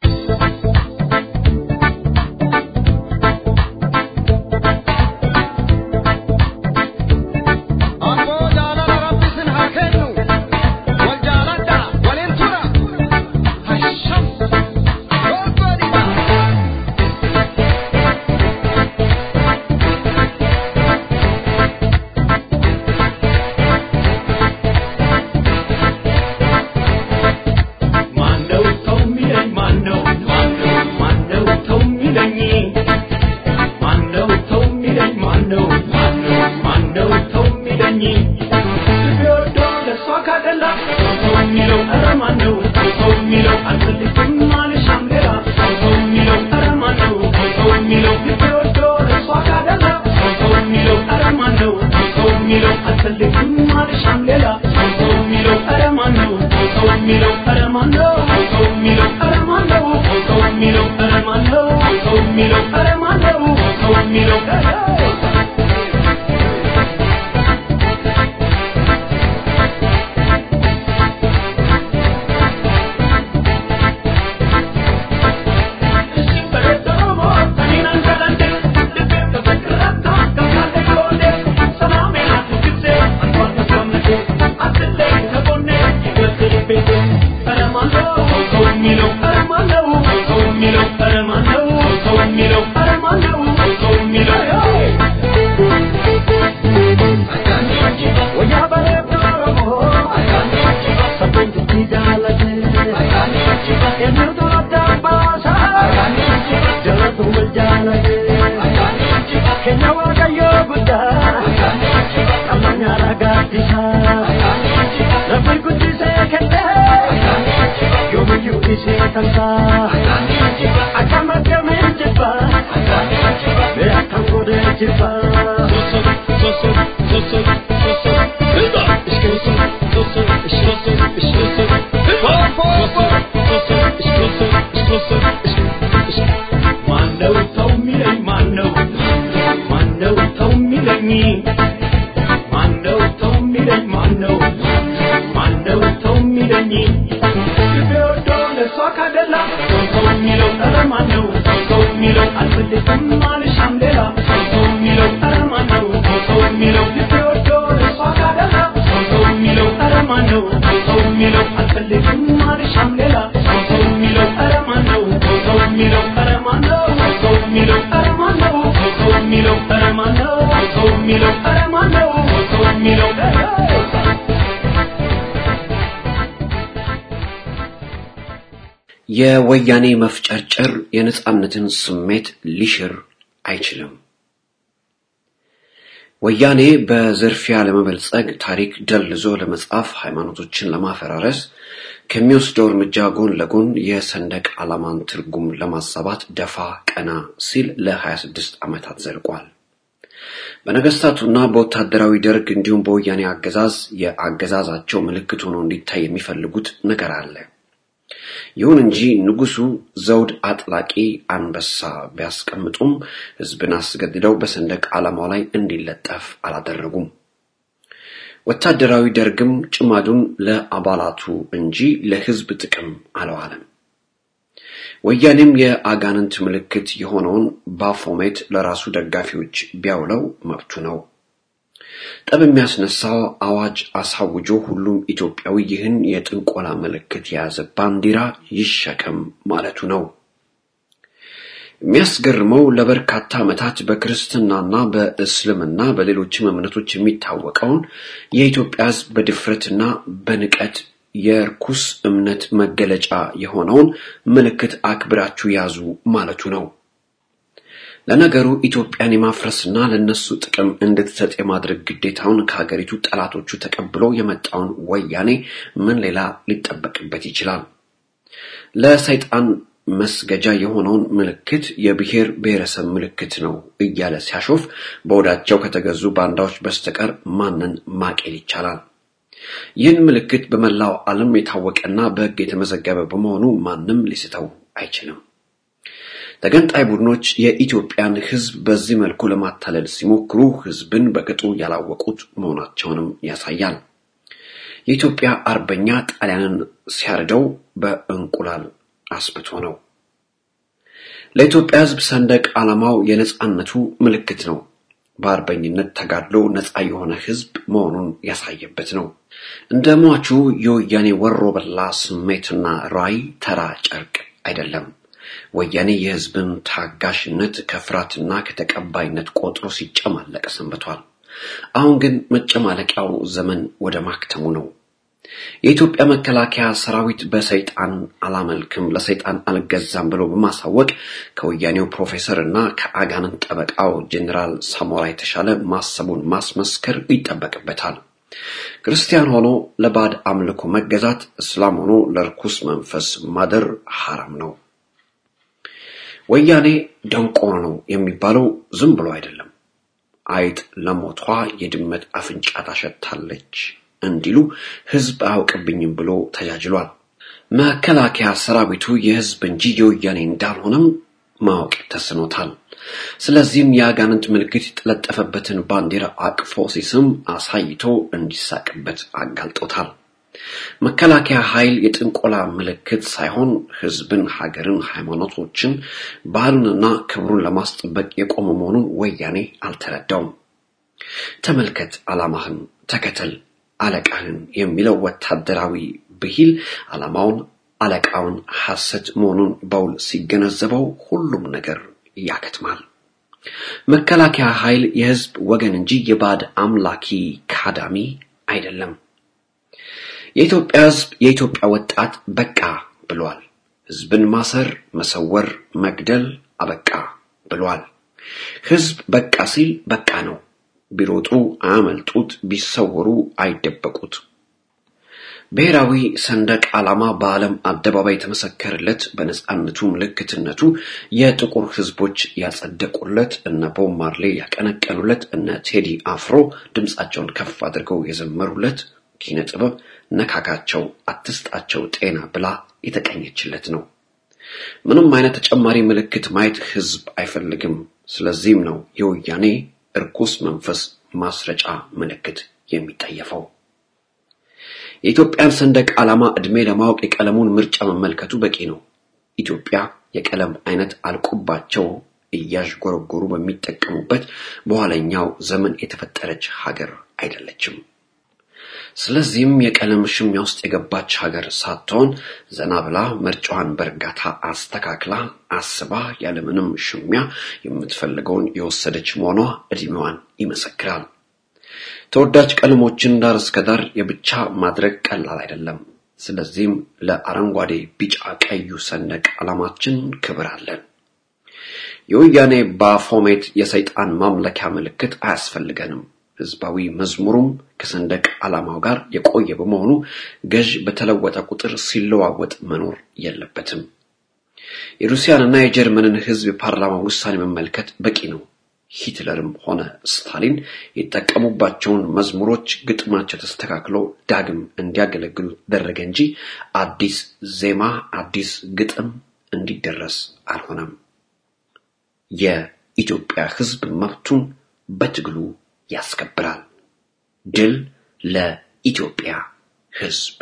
የወያኔ መፍጨርጨር የነጻነትን ስሜት ሊሽር አይችልም። ወያኔ በዝርፊያ ለመበልጸግ፣ ታሪክ ደልዞ ለመጻፍ፣ ሃይማኖቶችን ለማፈራረስ፣ ከሚወስደው እርምጃ ጎን ለጎን የሰንደቅ ዓላማን ትርጉም ለማዛባት ደፋ ቀና ሲል ለ26 ዓመታት ዘልቋል። በነገስታቱና በወታደራዊ ደርግ እንዲሁም በወያኔ አገዛዝ የአገዛዛቸው ምልክት ሆኖ እንዲታይ የሚፈልጉት ነገር አለ። ይሁን እንጂ ንጉሱ ዘውድ አጥላቂ አንበሳ ቢያስቀምጡም ህዝብን አስገድደው በሰንደቅ ዓላማው ላይ እንዲለጠፍ አላደረጉም። ወታደራዊ ደርግም ጭማዱን ለአባላቱ እንጂ ለህዝብ ጥቅም አለዋለም። ወያኔም የአጋንንት ምልክት የሆነውን ባፎሜት ለራሱ ደጋፊዎች ቢያውለው መብቱ ነው። ጠብ የሚያስነሳው አዋጅ አሳውጆ ሁሉም ኢትዮጵያዊ ይህን የጥንቆላ ምልክት የያዘ ባንዲራ ይሸከም ማለቱ ነው። የሚያስገርመው ለበርካታ ዓመታት በክርስትናና በእስልምና በሌሎችም እምነቶች የሚታወቀውን የኢትዮጵያ ሕዝብ በድፍረትና በንቀት የርኩስ እምነት መገለጫ የሆነውን ምልክት አክብራችሁ ያዙ ማለቱ ነው። ለነገሩ ኢትዮጵያን የማፍረስና ለነሱ ጥቅም እንድትሰጥ የማድረግ ግዴታውን ከሀገሪቱ ጠላቶቹ ተቀብሎ የመጣውን ወያኔ ምን ሌላ ሊጠበቅበት ይችላል? ለሰይጣን መስገጃ የሆነውን ምልክት የብሔር ብሔረሰብ ምልክት ነው እያለ ሲያሾፍ በወዳቸው ከተገዙ ባንዳዎች በስተቀር ማንን ማቄል ይቻላል? ይህን ምልክት በመላው ዓለም የታወቀና በሕግ የተመዘገበ በመሆኑ ማንም ሊስተው አይችልም። ተገንጣይ ቡድኖች የኢትዮጵያን ሕዝብ በዚህ መልኩ ለማታለል ሲሞክሩ ሕዝብን በቅጡ ያላወቁት መሆናቸውንም ያሳያል። የኢትዮጵያ አርበኛ ጣሊያንን ሲያርደው በእንቁላል አስብቶ ነው። ለኢትዮጵያ ሕዝብ ሰንደቅ ዓላማው የነጻነቱ ምልክት ነው። በአርበኝነት ተጋድሎ ነፃ የሆነ ሕዝብ መሆኑን ያሳየበት ነው። እንደ ሟቹ የወያኔ ወሮ በላ ስሜትና ራዕይ ተራ ጨርቅ አይደለም። ወያኔ የሕዝብን ታጋሽነት ከፍርሃትና ከተቀባይነት ቆጥሮ ሲጨማለቅ ሰንብቷል። አሁን ግን መጨማለቂያው ዘመን ወደ ማክተሙ ነው። የኢትዮጵያ መከላከያ ሰራዊት በሰይጣን አላመልክም ለሰይጣን አልገዛም ብሎ በማሳወቅ ከወያኔው ፕሮፌሰር እና ከአጋንንት ጠበቃው ጀኔራል ሳሞራ የተሻለ ማሰቡን ማስመስከር ይጠበቅበታል። ክርስቲያን ሆኖ ለባዕድ አምልኮ መገዛት፣ እስላም ሆኖ ለርኩስ መንፈስ ማደር ሐራም ነው። ወያኔ ደንቆሮ ነው የሚባለው ዝም ብሎ አይደለም። አይጥ ለሞቷ የድመት አፍንጫ ታሸታለች እንዲሉ ህዝብ አያውቅብኝም ብሎ ተጃጅሏል። መከላከያ ሰራዊቱ የህዝብ እንጂ የወያኔ እንዳልሆነም ማወቅ ተስኖታል። ስለዚህም የአጋንንት ምልክት የተለጠፈበትን ባንዲራ አቅፎ ሲስም አሳይቶ እንዲሳቅበት አጋልጦታል። መከላከያ ኃይል የጥንቆላ ምልክት ሳይሆን ህዝብን፣ ሀገርን፣ ሃይማኖቶችን፣ ባህሉንና ክብሩን ለማስጠበቅ የቆመ መሆኑን ወያኔ አልተረዳውም። ተመልከት፣ ዓላማህን ተከተል አለቃህን የሚለው ወታደራዊ ብሂል ዓላማውን አለቃውን ሐሰት መሆኑን በውል ሲገነዘበው ሁሉም ነገር ያከትማል። መከላከያ ኃይል የህዝብ ወገን እንጂ የባዕድ አምላኪ ካዳሚ አይደለም። የኢትዮጵያ ህዝብ የኢትዮጵያ ወጣት በቃ ብሏል። ህዝብን ማሰር፣ መሰወር፣ መግደል አበቃ ብሏል። ህዝብ በቃ ሲል በቃ ነው። ቢሮጡ አያመልጡት፣ ቢሰወሩ አይደበቁት። ብሔራዊ ሰንደቅ ዓላማ በዓለም አደባባይ የተመሰከረለት በነጻነቱ ምልክትነቱ የጥቁር ህዝቦች ያጸደቁለት እነ ቦብ ማርሌ ያቀነቀኑለት እነ ቴዲ አፍሮ ድምፃቸውን ከፍ አድርገው የዘመሩለት ኪነ ጥበብ ነካካቸው አትስጣቸው ጤና ብላ የተቀኘችለት ነው። ምንም አይነት ተጨማሪ ምልክት ማየት ህዝብ አይፈልግም። ስለዚህም ነው የወያኔ እርኩስ መንፈስ ማስረጫ ምልክት የሚጠየፈው። የኢትዮጵያን ሰንደቅ ዓላማ ዕድሜ ለማወቅ የቀለሙን ምርጫ መመልከቱ በቂ ነው። ኢትዮጵያ የቀለም አይነት አልቆባቸው እያዥጎረጎሩ በሚጠቀሙበት በኋለኛው ዘመን የተፈጠረች ሀገር አይደለችም። ስለዚህም የቀለም ሽሚያ ውስጥ የገባች ሀገር ሳትሆን ዘና ብላ ምርጫዋን በእርጋታ አስተካክላ አስባ ያለምንም ሽሚያ የምትፈልገውን የወሰደች መሆኗ ዕድሜዋን ይመሰክራል። ተወዳጅ ቀለሞችን ዳር እስከ ዳር የብቻ ማድረግ ቀላል አይደለም። ስለዚህም ለአረንጓዴ፣ ቢጫ፣ ቀዩ ሰንደቅ ዓላማችን ክብር አለን። የወያኔ ባፎሜት የሰይጣን ማምለኪያ ምልክት አያስፈልገንም። ህዝባዊ መዝሙሩም ከሰንደቅ ዓላማው ጋር የቆየ በመሆኑ ገዥ በተለወጠ ቁጥር ሲለዋወጥ መኖር የለበትም። የሩሲያንና የጀርመንን ህዝብ የፓርላማ ውሳኔ መመልከት በቂ ነው። ሂትለርም ሆነ ስታሊን የጠቀሙባቸውን መዝሙሮች ግጥማቸው ተስተካክሎ ዳግም እንዲያገለግሉ ተደረገ እንጂ አዲስ ዜማ፣ አዲስ ግጥም እንዲደረስ አልሆነም። የኢትዮጵያ ህዝብ መብቱን በትግሉ ያስከብራል። ድል ለኢትዮጵያ ህዝብ!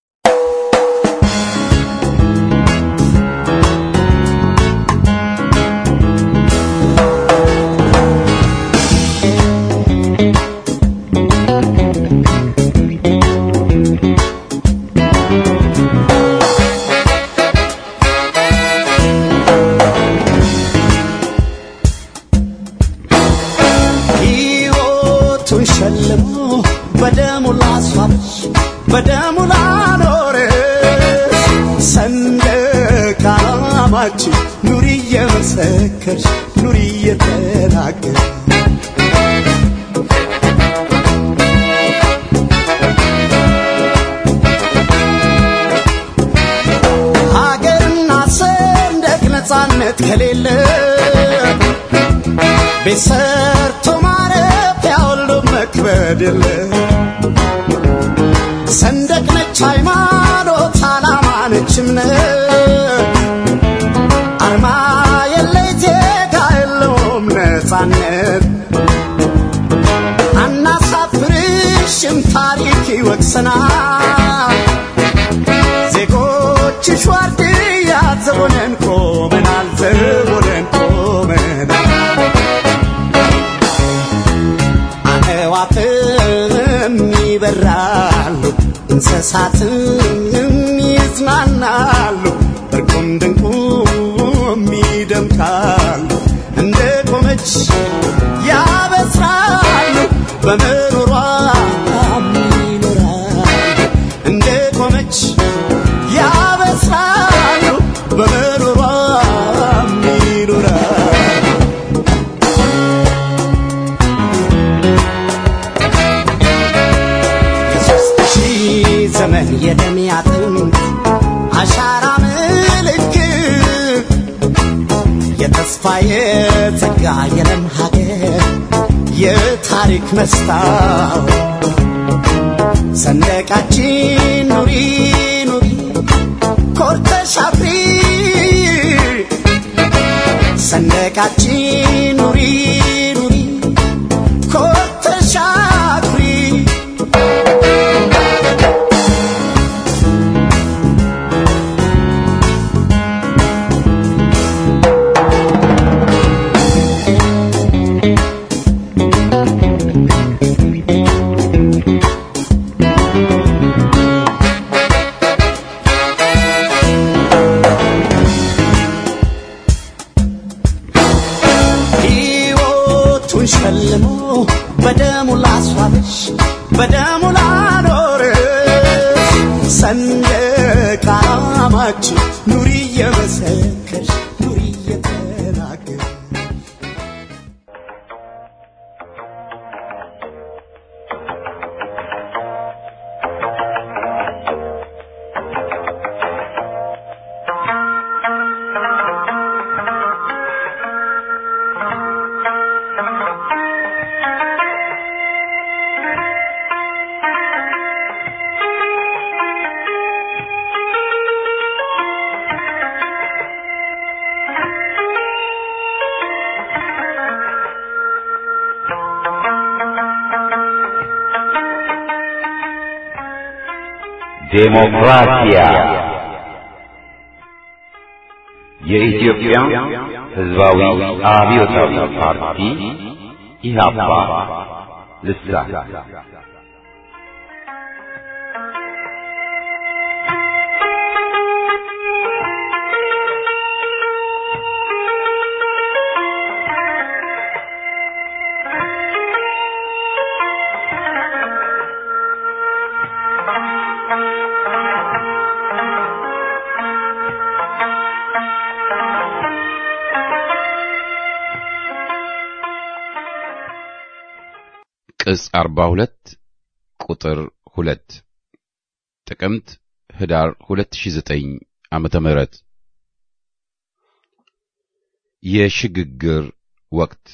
ሕይወቱን ሸልሞ በደሙ ላስዋበሽ በደሙ ላኖረሽ ሰንደቅ ዓላማችን ኑሪ እየመሰከርሽ ኑሪ እየተናገርሽ ሀገርና ሰንደቅ ነፃነት ከሌለ ቤት ሰርቶ ማረፊያ ሁሉ መክበድ የለ ሰንደቅ ነች ሃይማኖት፣ ዓላማ ነች እምነት፣ አርማ የለ ዜጋ የለውም ነፃነት። አናሳፍርሽም ታሪክ ይወቅሰናል። ዜጎችሽ ዋርድያ ዘቦነን ቆመናል፣ ዘቦነን ቆመናል። አዕዋፍም ይበራሉ፣ እንስሳትም ይዝናናሉ፣ እርቁም ድንቁም ይደምቃሉ። እንደ ቆመች ያበስራሉ፣ በመኖሯም ይኖራሉ። እንደ ቆመች ያበስራሉ፣ በመኖሯም ይኖራሉ። የሦስት ሺህ ዘመን የደም አጥንት አሻራ ምልክት የተስፋ የጸጋ የለም ሀገር የታሪክ መስታወት ሰንደቃችን ኑሪ ኑሪ ኮርተሽ አፍሪ ሰንደቃችን ኑሪ ኑሪ ኮርተሽ አፍሪ ሕይወቱን ሸልሞ በደሙ ላስዋበሽ በደሙ ላኖረሽ ሰንደቅ ዓላማችን ኑሪ እየመሰከርሽ ኑሪ እየተናገርሽ ዴሞክራሲያ የኢትዮጵያ ሕዝባዊ አብዮታዊ ፓርቲ ኢህአፓ ልሳን ቅጽ 42 ቁጥር 2 ጥቅምት ህዳር 2009 ዓመተ ምህረት የሽግግር ወቅት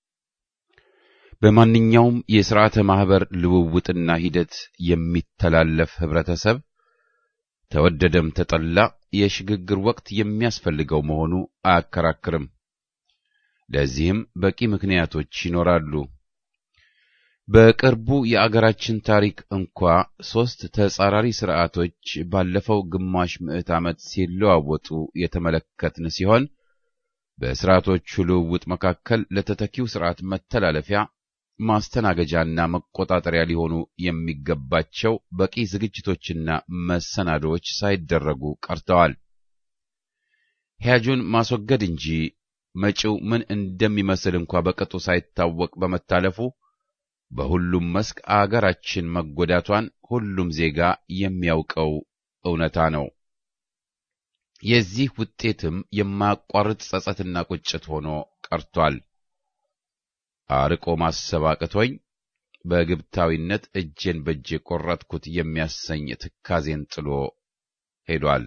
በማንኛውም የሥርዓተ ማኅበር ልውውጥና ሂደት የሚተላለፍ ኅብረተሰብ ተወደደም ተጠላ የሽግግር ወቅት የሚያስፈልገው መሆኑ አያከራክርም። ለዚህም በቂ ምክንያቶች ይኖራሉ። በቅርቡ የአገራችን ታሪክ እንኳ ሦስት ተጻራሪ ሥርዓቶች ባለፈው ግማሽ ምዕት ዓመት ሲለዋወጡ የተመለከትን ሲሆን በሥርዓቶቹ ልውውጥ መካከል ለተተኪው ሥርዓት መተላለፊያ ማስተናገጃና መቆጣጠሪያ ሊሆኑ የሚገባቸው በቂ ዝግጅቶችና መሰናዶዎች ሳይደረጉ ቀርተዋል። ሕያጁን ማስወገድ እንጂ መጪው ምን እንደሚመስል እንኳ በቅጡ ሳይታወቅ በመታለፉ በሁሉም መስክ አገራችን መጎዳቷን ሁሉም ዜጋ የሚያውቀው እውነታ ነው። የዚህ ውጤትም የማያቋርጥ ጸጸትና ቁጭት ሆኖ ቀርቷል። አርቆ ማሰብ አቅቶኝ በግብታዊነት እጄን በእጄ ቆረጥኩት የሚያሰኝ ትካዜን ጥሎ ሄዷል።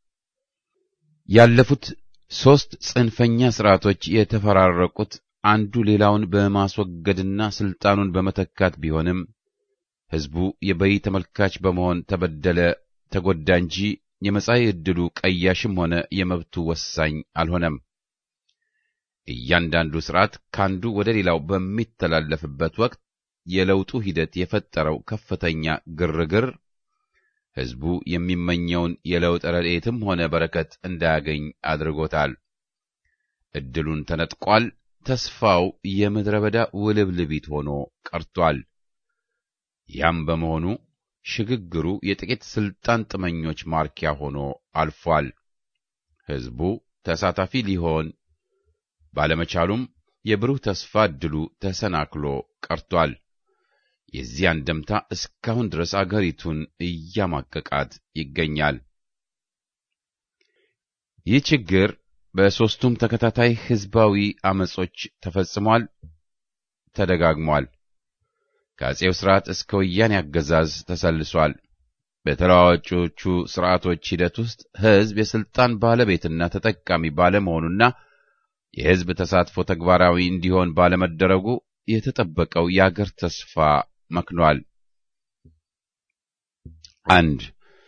ያለፉት ሦስት ጽንፈኛ ሥርዓቶች የተፈራረቁት አንዱ ሌላውን በማስወገድና ሥልጣኑን በመተካት ቢሆንም ሕዝቡ የበይ ተመልካች በመሆን ተበደለ፣ ተጎዳ እንጂ የመጻኢ ዕድሉ ቀያሽም ሆነ የመብቱ ወሳኝ አልሆነም። እያንዳንዱ ሥርዓት ካንዱ ወደ ሌላው በሚተላለፍበት ወቅት የለውጡ ሂደት የፈጠረው ከፍተኛ ግርግር ሕዝቡ የሚመኘውን የለውጥ ረድኤትም ሆነ በረከት እንዳያገኝ አድርጎታል። ዕድሉን ተነጥቋል። ተስፋው የምድረ በዳ ውልብልቢት ሆኖ ቀርቷል። ያም በመሆኑ ሽግግሩ የጥቂት ሥልጣን ጥመኞች ማርኪያ ሆኖ አልፏል። ሕዝቡ ተሳታፊ ሊሆን ባለመቻሉም የብሩህ ተስፋ ዕድሉ ተሰናክሎ ቀርቷል። የዚህ አንድምታ እስካሁን ድረስ አገሪቱን እያማቀቃት ይገኛል። ይህ ችግር በሦስቱም ተከታታይ ሕዝባዊ ዐመጾች ተፈጽሟል፣ ተደጋግሟል። ከአፄው ሥርዓት እስከ ወያኔ አገዛዝ ተሰልሷል። በተለዋዋጮቹ ሥርዓቶች ሂደት ውስጥ ሕዝብ የሥልጣን ባለቤትና ተጠቃሚ ባለመሆኑና የሕዝብ ተሳትፎ ተግባራዊ እንዲሆን ባለመደረጉ የተጠበቀው የአገር ተስፋ መክኗል። አንድ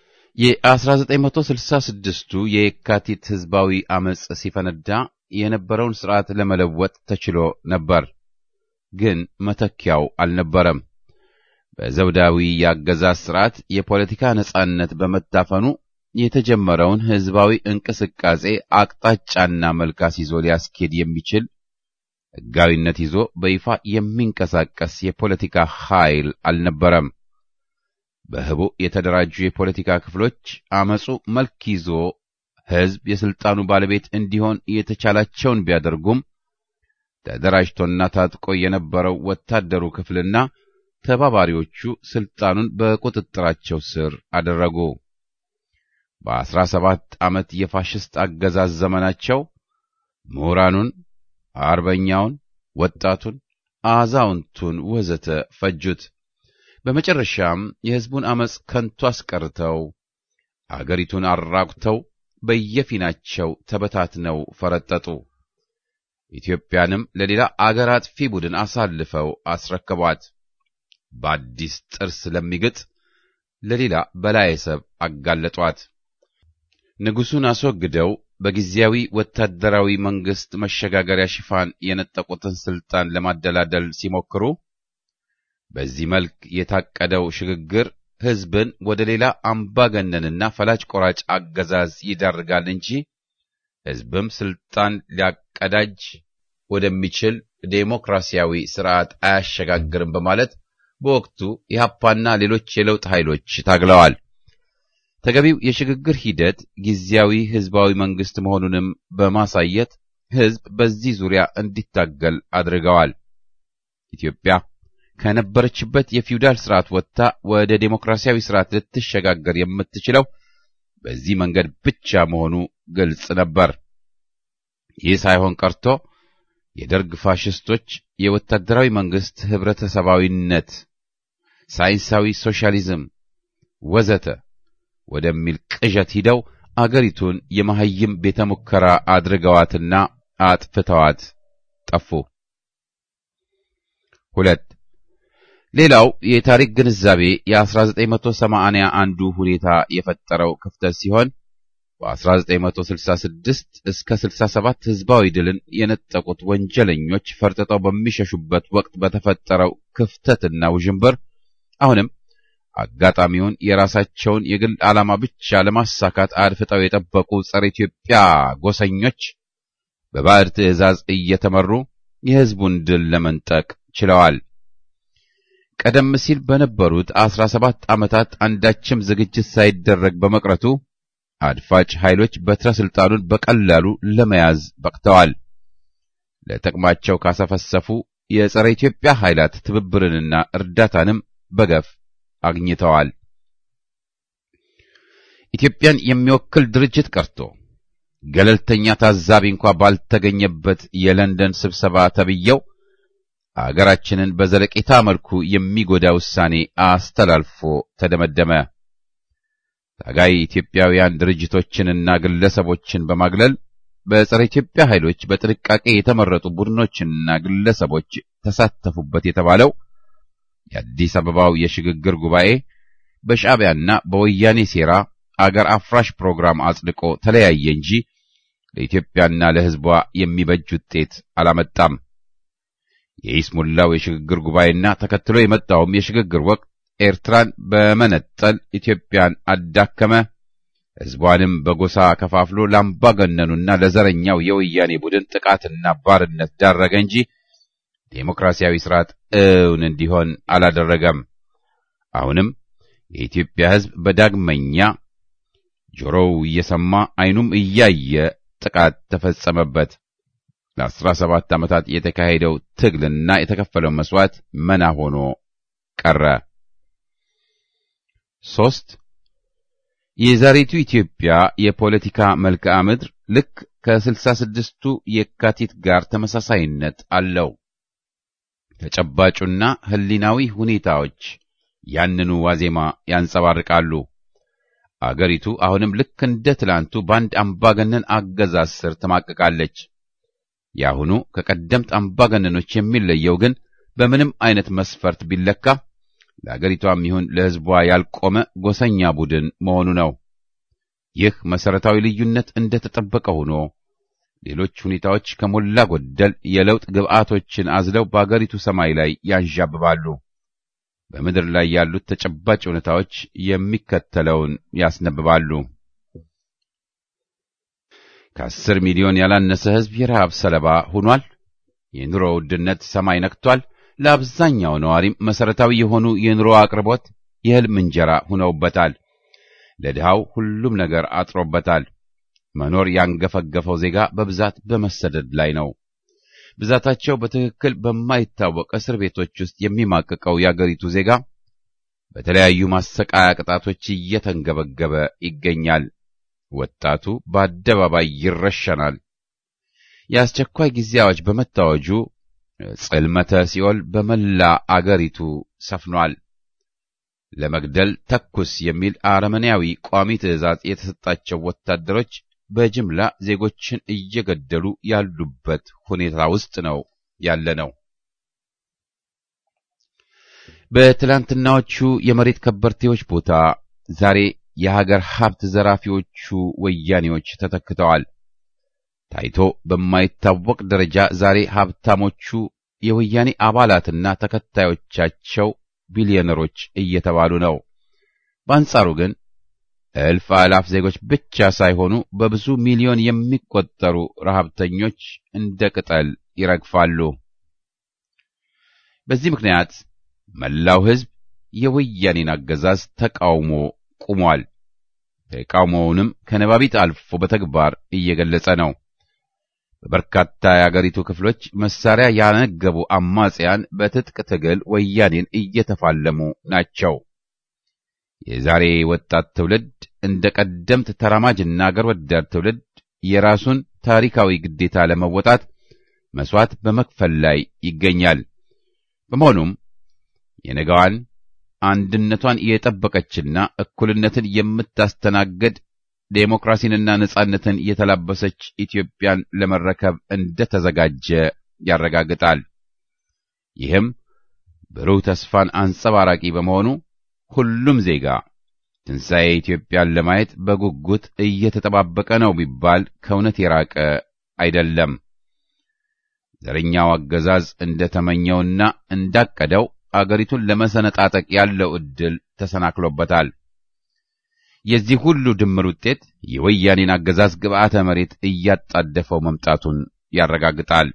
የ1966ቱ የየካቲት ሕዝባዊ ዐመፅ ሲፈነዳ የነበረውን ሥርዓት ለመለወጥ ተችሎ ነበር፣ ግን መተኪያው አልነበረም። በዘውዳዊ የአገዛዝ ሥርዓት የፖለቲካ ነጻነት በመታፈኑ የተጀመረውን ሕዝባዊ እንቅስቃሴ አቅጣጫና መልክ አስይዞ ሊያስኬድ የሚችል ሕጋዊነት ይዞ በይፋ የሚንቀሳቀስ የፖለቲካ ኃይል አልነበረም። በህቡ የተደራጁ የፖለቲካ ክፍሎች አመፁ መልክ ይዞ ሕዝብ የሥልጣኑ ባለቤት እንዲሆን የተቻላቸውን ቢያደርጉም ተደራጅቶና ታጥቆ የነበረው ወታደሩ ክፍልና ተባባሪዎቹ ሥልጣኑን በቁጥጥራቸው ስር አደረጉ። በአስራ ሰባት ዓመት የፋሽስት አገዛዝ ዘመናቸው ምሁራኑን፣ አርበኛውን፣ ወጣቱን፣ አዛውንቱን ወዘተ ፈጁት። በመጨረሻም የሕዝቡን ዐመፅ ከንቱ አስቀርተው አገሪቱን አራቁተው በየፊናቸው ተበታትነው ፈረጠጡ። ኢትዮጵያንም ለሌላ አገር አጥፊ ቡድን አሳልፈው አስረከቧት። በአዲስ ጥርስ ለሚግጥ ለሌላ በላየ ሰብ አጋለጧት። ንጉሡን አስወግደው በጊዜያዊ ወታደራዊ መንግሥት መሸጋገሪያ ሽፋን የነጠቁትን ሥልጣን ለማደላደል ሲሞክሩ በዚህ መልክ የታቀደው ሽግግር ሕዝብን ወደ ሌላ አምባገነንና ፈላጭ ቆራጭ አገዛዝ ይዳርጋል እንጂ ሕዝብም ሥልጣን ሊያቀዳጅ ወደሚችል ዴሞክራሲያዊ ሥርዓት አያሸጋግርም በማለት በወቅቱ ኢህአፓና ሌሎች የለውጥ ኃይሎች ታግለዋል። ተገቢው የሽግግር ሂደት ጊዜያዊ ሕዝባዊ መንግሥት መሆኑንም በማሳየት ሕዝብ በዚህ ዙሪያ እንዲታገል አድርገዋል። ኢትዮጵያ ከነበረችበት የፊውዳል ስርዓት ወጥታ ወደ ዴሞክራሲያዊ ስርዓት ልትሸጋገር የምትችለው በዚህ መንገድ ብቻ መሆኑ ግልጽ ነበር። ይህ ሳይሆን ቀርቶ የደርግ ፋሽስቶች የወታደራዊ መንግስት ህብረተሰባዊነት፣ ሳይንሳዊ ሶሻሊዝም ወዘተ ወደሚል ቅዠት ሂደው አገሪቱን የመሐይም ቤተ ሙከራ አድርገዋትና አጥፍተዋት ጠፉ። ሁለት ሌላው የታሪክ ግንዛቤ የ1980 አንዱ ሁኔታ የፈጠረው ክፍተት ሲሆን በ1966 እስከ 67 ህዝባዊ ድልን የነጠቁት ወንጀለኞች ፈርጥጠው በሚሸሹበት ወቅት በተፈጠረው ክፍተትና ውዥንብር አሁንም አጋጣሚውን የራሳቸውን የግል ዓላማ ብቻ ለማሳካት አድፍጠው የጠበቁ ጸረ ኢትዮጵያ ጎሰኞች በባዕድ ትዕዛዝ እየተመሩ የህዝቡን ድል ለመንጠቅ ችለዋል። ቀደም ሲል በነበሩት አስራ ሰባት ዓመታት አንዳችም ዝግጅት ሳይደረግ በመቅረቱ አድፋጭ ኃይሎች በትረ ስልጣኑን በቀላሉ ለመያዝ በቅተዋል። ለጥቅማቸው ካሰፈሰፉ የጸረ ኢትዮጵያ ኃይላት ትብብርንና እርዳታንም በገፍ አግኝተዋል። ኢትዮጵያን የሚወክል ድርጅት ቀርቶ ገለልተኛ ታዛቢ እንኳ ባልተገኘበት የለንደን ስብሰባ ተብየው አገራችንን በዘለቄታ መልኩ የሚጎዳ ውሳኔ አስተላልፎ ተደመደመ። ታጋይ ኢትዮጵያውያን ድርጅቶችንና ግለሰቦችን በማግለል በጸረ ኢትዮጵያ ኃይሎች በጥንቃቄ የተመረጡ ቡድኖችና ግለሰቦች ተሳተፉበት የተባለው የአዲስ አበባው የሽግግር ጉባኤ በሻዕቢያና በወያኔ ሴራ አገር አፍራሽ ፕሮግራም አጽድቆ ተለያየ እንጂ ለኢትዮጵያና ለሕዝቧ የሚበጅ ውጤት አላመጣም። የኢስሙላው የሽግግር ጉባኤና ተከትሎ የመጣውም የሽግግር ወቅት ኤርትራን በመነጠል ኢትዮጵያን አዳከመ፣ ሕዝቧንም በጎሳ ከፋፍሎ ለአምባገነኑና ለዘረኛው የወያኔ ቡድን ጥቃትና ባርነት ዳረገ እንጂ ዴሞክራሲያዊ ስርዓት እውን እንዲሆን አላደረገም። አሁንም የኢትዮጵያ ሕዝብ በዳግመኛ ጆሮው እየሰማ ዓይኑም እያየ ጥቃት ተፈጸመበት። ለአስራ ሰባት ዓመታት የተካሄደው ትግልና የተከፈለው መስዋዕት መና ሆኖ ቀረ። ሦስት የዛሬቱ ኢትዮጵያ የፖለቲካ መልክዓ ምድር ልክ ከስልሳ ስድስቱ የካቲት ጋር ተመሳሳይነት አለው። ተጨባጩና ሕሊናዊ ሁኔታዎች ያንኑ ዋዜማ ያንጸባርቃሉ። አገሪቱ አሁንም ልክ እንደ ትላንቱ በአንድ አምባገነን አገዛዝ ስር ትማቅቃለች። የአሁኑ ከቀደምት አምባገነኖች የሚለየው ግን በምንም አይነት መስፈርት ቢለካ ለአገሪቷም ይሁን ለሕዝቧ ያልቆመ ጎሰኛ ቡድን መሆኑ ነው። ይህ መሠረታዊ ልዩነት እንደ ተጠበቀ ሆኖ ሌሎች ሁኔታዎች ከሞላ ጎደል የለውጥ ግብዓቶችን አዝለው በአገሪቱ ሰማይ ላይ ያንዣብባሉ። በምድር ላይ ያሉት ተጨባጭ ሁኔታዎች የሚከተለውን ያስነብባሉ። ከአስር ሚሊዮን ያላነሰ ሕዝብ የረሃብ ሰለባ ሆኗል። የኑሮ ውድነት ሰማይ ነክቷል። ለአብዛኛው ነዋሪም መሠረታዊ የሆኑ የኑሮ አቅርቦት የሕልም እንጀራ ሆነውበታል። ለድሃው ሁሉም ነገር አጥሮበታል። መኖር ያንገፈገፈው ዜጋ በብዛት በመሰደድ ላይ ነው። ብዛታቸው በትክክል በማይታወቅ እስር ቤቶች ውስጥ የሚማቅቀው የአገሪቱ ዜጋ በተለያዩ ማሰቃያ ቅጣቶች እየተንገበገበ ይገኛል። ወጣቱ በአደባባይ ይረሸናል። የአስቸኳይ ጊዜ አዋጅ በመታወጁ ጽልመተ ሲኦል በመላ አገሪቱ ሰፍኗል። ለመግደል ተኩስ የሚል አረመኔያዊ ቋሚ ትዕዛዝ የተሰጣቸው ወታደሮች በጅምላ ዜጎችን እየገደሉ ያሉበት ሁኔታ ውስጥ ነው ያለ ነው። በትላንትናዎቹ የመሬት ከበርቴዎች ቦታ ዛሬ የሀገር ሀብት ዘራፊዎቹ ወያኔዎች ተተክተዋል። ታይቶ በማይታወቅ ደረጃ ዛሬ ሀብታሞቹ የወያኔ አባላትና ተከታዮቻቸው ቢሊዮነሮች እየተባሉ ነው። በአንጻሩ ግን እልፍ አላፍ ዜጎች ብቻ ሳይሆኑ በብዙ ሚሊዮን የሚቆጠሩ ረሃብተኞች እንደ ቅጠል ይረግፋሉ። በዚህ ምክንያት መላው ሕዝብ የወያኔን አገዛዝ ተቃውሞ ቁሟል። ተቃውሞውንም ከነባቢት አልፎ በተግባር እየገለጸ ነው። በበርካታ የአገሪቱ ክፍሎች መሳሪያ ያነገቡ አማጽያን በትጥቅ ትግል ወያኔን እየተፋለሙ ናቸው። የዛሬ ወጣት ትውልድ እንደ ቀደምት ተራማጅና አገር ወዳድ ትውልድ የራሱን ታሪካዊ ግዴታ ለመወጣት መስዋዕት በመክፈል ላይ ይገኛል። በመሆኑም የነገዋን አንድነቷን የጠበቀችና እኩልነትን የምታስተናግድ ዴሞክራሲንና ነጻነትን የተላበሰች ኢትዮጵያን ለመረከብ እንደተዘጋጀ ያረጋግጣል። ይህም ብሩህ ተስፋን አንጸባራቂ በመሆኑ ሁሉም ዜጋ ትንሣኤ ኢትዮጵያን ለማየት በጉጉት እየተጠባበቀ ነው ቢባል ከእውነት የራቀ አይደለም። ዘረኛው አገዛዝ እንደተመኘውና እንዳቀደው አገሪቱን ለመሰነጣጠቅ ያለው ዕድል ተሰናክሎበታል። የዚህ ሁሉ ድምር ውጤት የወያኔን አገዛዝ ግብዓተ መሬት እያጣደፈው መምጣቱን ያረጋግጣል።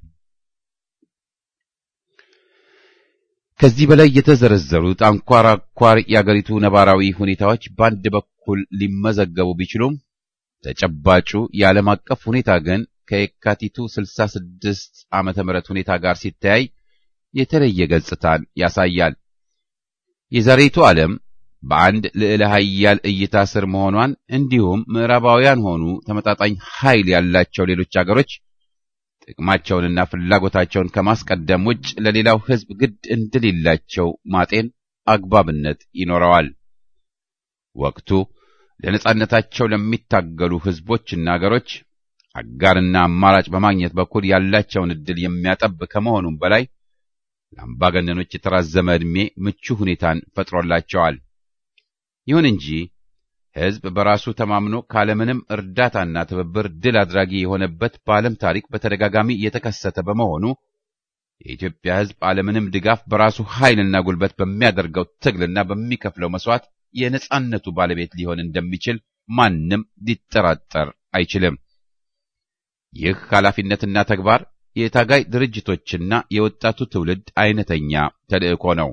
ከዚህ በላይ የተዘረዘሩት አንኳር አንኳር የአገሪቱ ነባራዊ ሁኔታዎች በአንድ በኩል ሊመዘገቡ ቢችሉም ተጨባጩ የዓለም አቀፍ ሁኔታ ግን ከየካቲቱ 66 ዓመተ ምህረት ሁኔታ ጋር ሲተያይ የተለየ ገጽታን ያሳያል። የዛሬቱ ዓለም በአንድ ልዕለ ኃያል እይታ ስር መሆኗን እንዲሁም ምዕራባውያን ሆኑ ተመጣጣኝ ኃይል ያላቸው ሌሎች አገሮች ጥቅማቸውንና ፍላጎታቸውን ከማስቀደም ውጭ ለሌላው ሕዝብ ግድ እንደሌላቸው ማጤን አግባብነት ይኖረዋል። ወቅቱ ለነጻነታቸው ለሚታገሉ ሕዝቦችና አገሮች አጋርና አማራጭ በማግኘት በኩል ያላቸውን ዕድል የሚያጠብ ከመሆኑም በላይ ለአምባገነኖች የተራዘመ ዕድሜ ምቹ ሁኔታን ፈጥሮላቸዋል። ይሁን እንጂ ሕዝብ በራሱ ተማምኖ ካለምንም እርዳታና ትብብር ድል አድራጊ የሆነበት በዓለም ታሪክ በተደጋጋሚ የተከሰተ በመሆኑ የኢትዮጵያ ሕዝብ አለምንም ድጋፍ በራሱ ኃይልና ጉልበት በሚያደርገው ትግልና በሚከፍለው መስዋዕት የነጻነቱ ባለቤት ሊሆን እንደሚችል ማንም ሊጠራጠር አይችልም። ይህ ኃላፊነትና ተግባር የታጋይ ድርጅቶችና የወጣቱ ትውልድ አይነተኛ ተልእኮ ነው።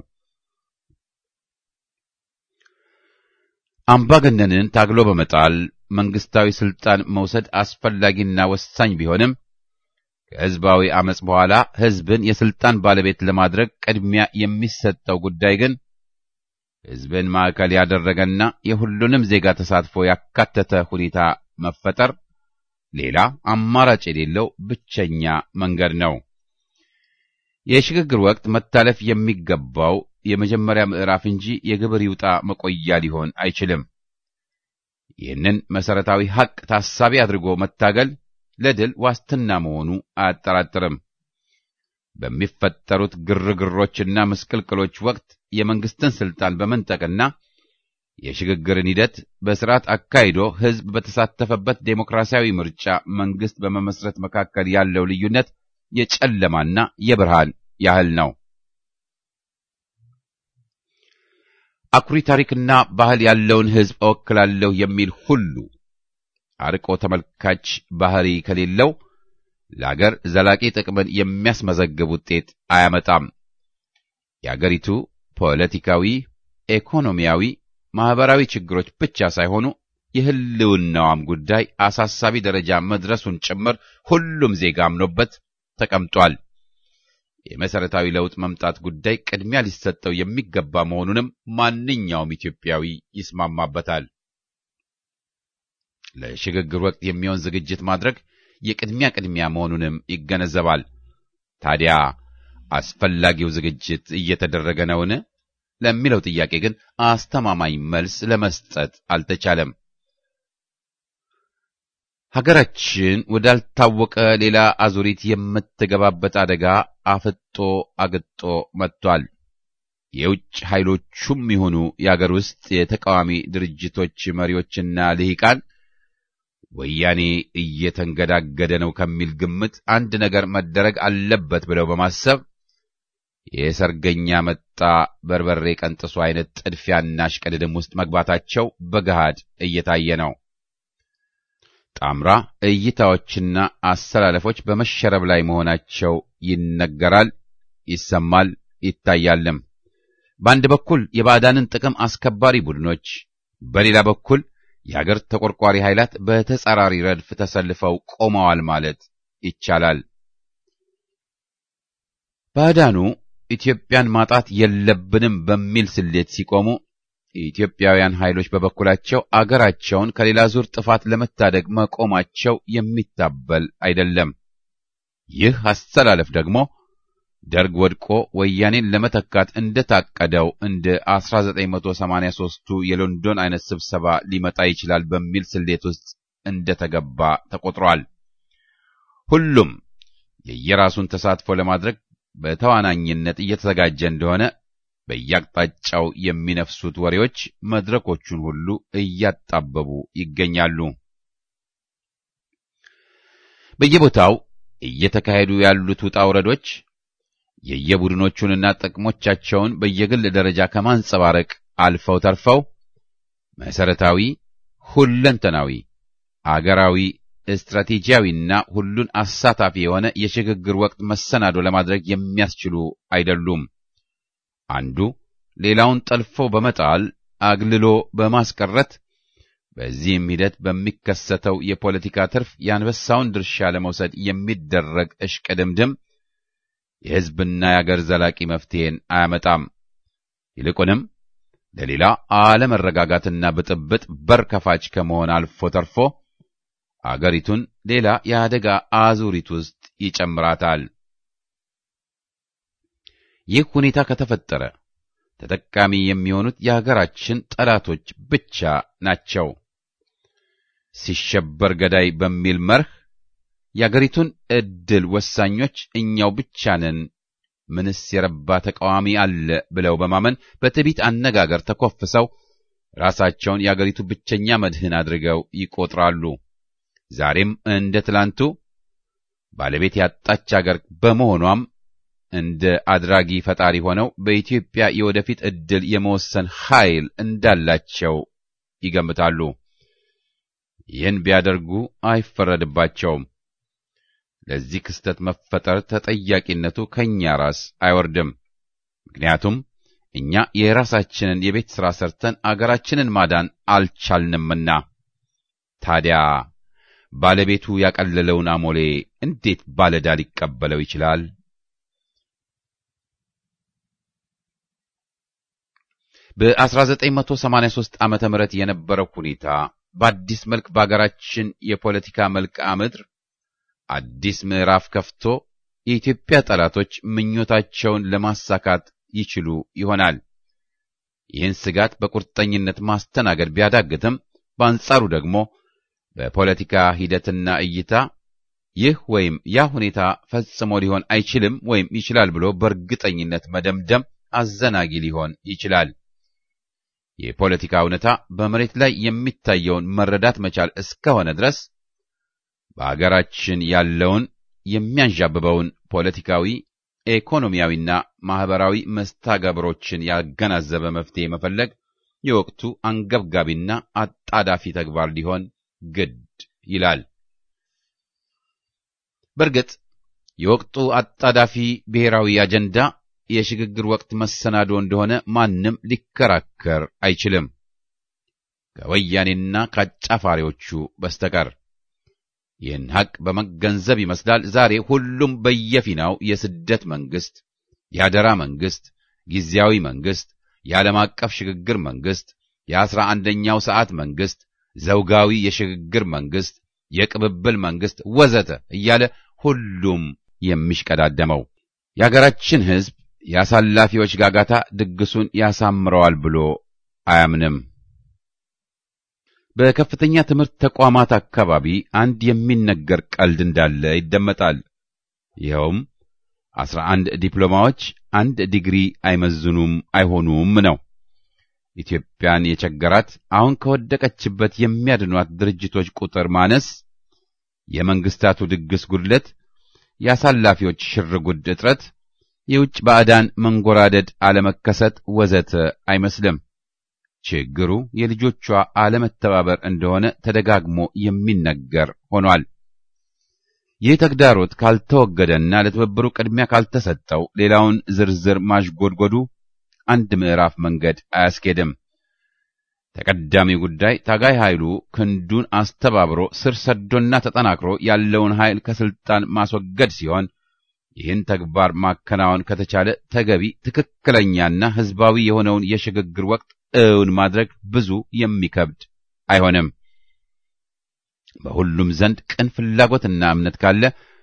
አምባገነንን ታግሎ በመጣል መንግስታዊ ስልጣን መውሰድ አስፈላጊና ወሳኝ ቢሆንም ከሕዝባዊ አመጽ በኋላ ሕዝብን የስልጣን ባለቤት ለማድረግ ቅድሚያ የሚሰጠው ጉዳይ ግን ሕዝብን ማዕከል ያደረገና የሁሉንም ዜጋ ተሳትፎ ያካተተ ሁኔታ መፈጠር ሌላ አማራጭ የሌለው ብቸኛ መንገድ ነው። የሽግግር ወቅት መታለፍ የሚገባው የመጀመሪያ ምዕራፍ እንጂ የግብር ይውጣ መቆያ ሊሆን አይችልም። ይህንን መሰረታዊ ሐቅ ታሳቢ አድርጎ መታገል ለድል ዋስትና መሆኑ አያጠራጥርም። በሚፈጠሩት ግርግሮችና ምስቅልቅሎች ወቅት የመንግስትን ስልጣን በመንጠቅና የሽግግርን ሂደት በስርዓት አካሂዶ ሕዝብ በተሳተፈበት ዴሞክራሲያዊ ምርጫ መንግስት በመመስረት መካከል ያለው ልዩነት የጨለማና የብርሃን ያህል ነው። አኩሪ ታሪክና ባህል ያለውን ሕዝብ እወክላለሁ የሚል ሁሉ አርቆ ተመልካች ባህሪ ከሌለው ለአገር ዘላቂ ጥቅምን የሚያስመዘግብ ውጤት አያመጣም። የአገሪቱ ፖለቲካዊ፣ ኢኮኖሚያዊ፣ ማህበራዊ ችግሮች ብቻ ሳይሆኑ የህልውናዋም ጉዳይ አሳሳቢ ደረጃ መድረሱን ጭምር ሁሉም ዜጋ አምኖበት ተቀምጧል። የመሰረታዊ ለውጥ መምጣት ጉዳይ ቅድሚያ ሊሰጠው የሚገባ መሆኑንም ማንኛውም ኢትዮጵያዊ ይስማማበታል። ለሽግግር ወቅት የሚሆን ዝግጅት ማድረግ የቅድሚያ ቅድሚያ መሆኑንም ይገነዘባል። ታዲያ አስፈላጊው ዝግጅት እየተደረገ ነውን? ለሚለው ጥያቄ ግን አስተማማኝ መልስ ለመስጠት አልተቻለም። ሀገራችን ወዳልታወቀ ሌላ አዙሪት የምትገባበት አደጋ አፍጦ አግጦ መጥቷል። የውጭ ኃይሎቹም ይሁኑ የአገር ውስጥ የተቃዋሚ ድርጅቶች መሪዎችና ልሂቃን ወያኔ እየተንገዳገደ ነው ከሚል ግምት አንድ ነገር መደረግ አለበት ብለው በማሰብ የሰርገኛ መጣ በርበሬ ቀንጥሱ አይነት ጥድፊያና እሽቅድድም ውስጥ መግባታቸው በገሃድ እየታየ ነው። ጣምራ እይታዎችና አሰላለፎች በመሸረብ ላይ መሆናቸው ይነገራል፣ ይሰማል፣ ይታያልም። በአንድ በኩል የባዕዳንን ጥቅም አስከባሪ ቡድኖች፣ በሌላ በኩል የአገር ተቆርቋሪ ኃይላት በተጻራሪ ረድፍ ተሰልፈው ቆመዋል ማለት ይቻላል። ባዕዳኑ ኢትዮጵያን ማጣት የለብንም በሚል ስሌት ሲቆሙ የኢትዮጵያውያን ኃይሎች በበኩላቸው አገራቸውን ከሌላ ዙር ጥፋት ለመታደግ መቆማቸው የሚታበል አይደለም። ይህ አስተላለፍ ደግሞ ደርግ ወድቆ ወያኔን ለመተካት እንደታቀደው እንደ 1983ቱ የሎንዶን አይነት ስብሰባ ሊመጣ ይችላል በሚል ስሌት ውስጥ እንደተገባ ተቆጥሯል። ሁሉም የየራሱን ተሳትፎ ለማድረግ በተዋናኝነት እየተዘጋጀ እንደሆነ በየአቅጣጫው የሚነፍሱት ወሬዎች መድረኮቹን ሁሉ እያጣበቡ ይገኛሉ። በየቦታው እየተካሄዱ ያሉት ውጣ ውረዶች የየቡድኖቹንና ጥቅሞቻቸውን በየግል ደረጃ ከማንጸባረቅ አልፈው ተርፈው መሰረታዊ፣ ሁለንተናዊ፣ አገራዊ፣ ስትራቴጂያዊና ሁሉን አሳታፊ የሆነ የሽግግር ወቅት መሰናዶ ለማድረግ የሚያስችሉ አይደሉም። አንዱ ሌላውን ጠልፎ በመጣል አግልሎ በማስቀረት በዚህም ሂደት በሚከሰተው የፖለቲካ ትርፍ የአንበሳውን ድርሻ ለመውሰድ የሚደረግ እሽቅድምድም የሕዝብና የአገር ዘላቂ መፍትሄን አያመጣም። ይልቁንም ለሌላ አለመረጋጋትና ብጥብጥ በር ከፋች ከመሆን አልፎ ተርፎ አገሪቱን ሌላ የአደጋ አዙሪት ውስጥ ይጨምራታል። ይህ ሁኔታ ከተፈጠረ ተጠቃሚ የሚሆኑት የሀገራችን ጠላቶች ብቻ ናቸው። ሲሸበር ገዳይ በሚል መርህ የአገሪቱን ዕድል ወሳኞች እኛው ብቻ ነን፣ ምንስ የረባ ተቃዋሚ አለ ብለው በማመን በትዕቢት አነጋገር ተኮፍሰው ራሳቸውን የአገሪቱ ብቸኛ መድህን አድርገው ይቆጥራሉ። ዛሬም እንደ ትላንቱ ባለቤት ያጣች አገር በመሆኗም እንደ አድራጊ ፈጣሪ ሆነው በኢትዮጵያ የወደፊት ዕድል የመወሰን ኃይል እንዳላቸው ይገምታሉ። ይህን ቢያደርጉ አይፈረድባቸውም። ለዚህ ክስተት መፈጠር ተጠያቂነቱ ከእኛ ራስ አይወርድም። ምክንያቱም እኛ የራሳችንን የቤት ሥራ ሰርተን አገራችንን ማዳን አልቻልንምና። ታዲያ ባለቤቱ ያቀለለውን አሞሌ እንዴት ባለዕዳ ሊቀበለው ይችላል? በ1983 ዓመተ ምህረት የነበረው ሁኔታ በአዲስ መልክ በአገራችን የፖለቲካ መልክዓ ምድር አዲስ ምዕራፍ ከፍቶ የኢትዮጵያ ጠላቶች ምኞታቸውን ለማሳካት ይችሉ ይሆናል። ይህን ስጋት በቁርጠኝነት ማስተናገድ ቢያዳግትም፣ በአንጻሩ ደግሞ በፖለቲካ ሂደትና እይታ ይህ ወይም ያ ሁኔታ ፈጽሞ ሊሆን አይችልም ወይም ይችላል ብሎ በእርግጠኝነት መደምደም አዘናጊ ሊሆን ይችላል። የፖለቲካ እውነታ በመሬት ላይ የሚታየውን መረዳት መቻል እስከሆነ ድረስ በአገራችን ያለውን የሚያንዣብበውን ፖለቲካዊ፣ ኢኮኖሚያዊና ማህበራዊ መስተጋብሮችን ያገናዘበ መፍትሄ መፈለግ የወቅቱ አንገብጋቢና አጣዳፊ ተግባር ሊሆን ግድ ይላል። በእርግጥ የወቅቱ አጣዳፊ ብሔራዊ አጀንዳ የሽግግር ወቅት መሰናዶ እንደሆነ ማንም ሊከራከር አይችልም፣ ከወያኔና ከአጫፋሪዎቹ በስተቀር። ይህን ሐቅ በመገንዘብ ይመስላል ዛሬ ሁሉም በየፊናው የስደት መንግስት፣ የአደራ መንግስት፣ ጊዜያዊ መንግስት፣ የዓለም አቀፍ ሽግግር መንግስት፣ የአስራ አንደኛው ሰዓት መንግስት፣ ዘውጋዊ የሽግግር መንግስት፣ የቅብብል መንግስት ወዘተ እያለ ሁሉም የሚሽቀዳደመው የአገራችን ሕዝብ የአሳላፊዎች ጋጋታ ድግሱን ያሳምረዋል ብሎ አያምንም። በከፍተኛ ትምህርት ተቋማት አካባቢ አንድ የሚነገር ቀልድ እንዳለ ይደመጣል። ይኸውም አስራ አንድ ዲፕሎማዎች አንድ ዲግሪ አይመዝኑም አይሆኑም ነው። ኢትዮጵያን የቸገራት አሁን ከወደቀችበት የሚያድኗት ድርጅቶች ቁጥር ማነስ፣ የመንግስታቱ ድግስ ጉድለት፣ የአሳላፊዎች ሽርጉድ እጥረት የውጭ ባዕዳን መንጎራደድ አለመከሰት ወዘተ አይመስልም። ችግሩ የልጆቿ አለመተባበር እንደሆነ ተደጋግሞ የሚነገር ሆኗል። ይህ ተግዳሮት ካልተወገደና ለትብብሩ ቅድሚያ ካልተሰጠው ሌላውን ዝርዝር ማሽጎድጎዱ አንድ ምዕራፍ መንገድ አያስኬድም። ተቀዳሚ ጉዳይ ታጋይ ኃይሉ ክንዱን አስተባብሮ ስር ሰዶና ተጠናክሮ ያለውን ኃይል ከስልጣን ማስወገድ ሲሆን ይህን ተግባር ማከናወን ከተቻለ ተገቢ ትክክለኛና ሕዝባዊ የሆነውን የሽግግር ወቅት እውን ማድረግ ብዙ የሚከብድ አይሆንም። በሁሉም ዘንድ ቅን ፍላጎትና እምነት ካለ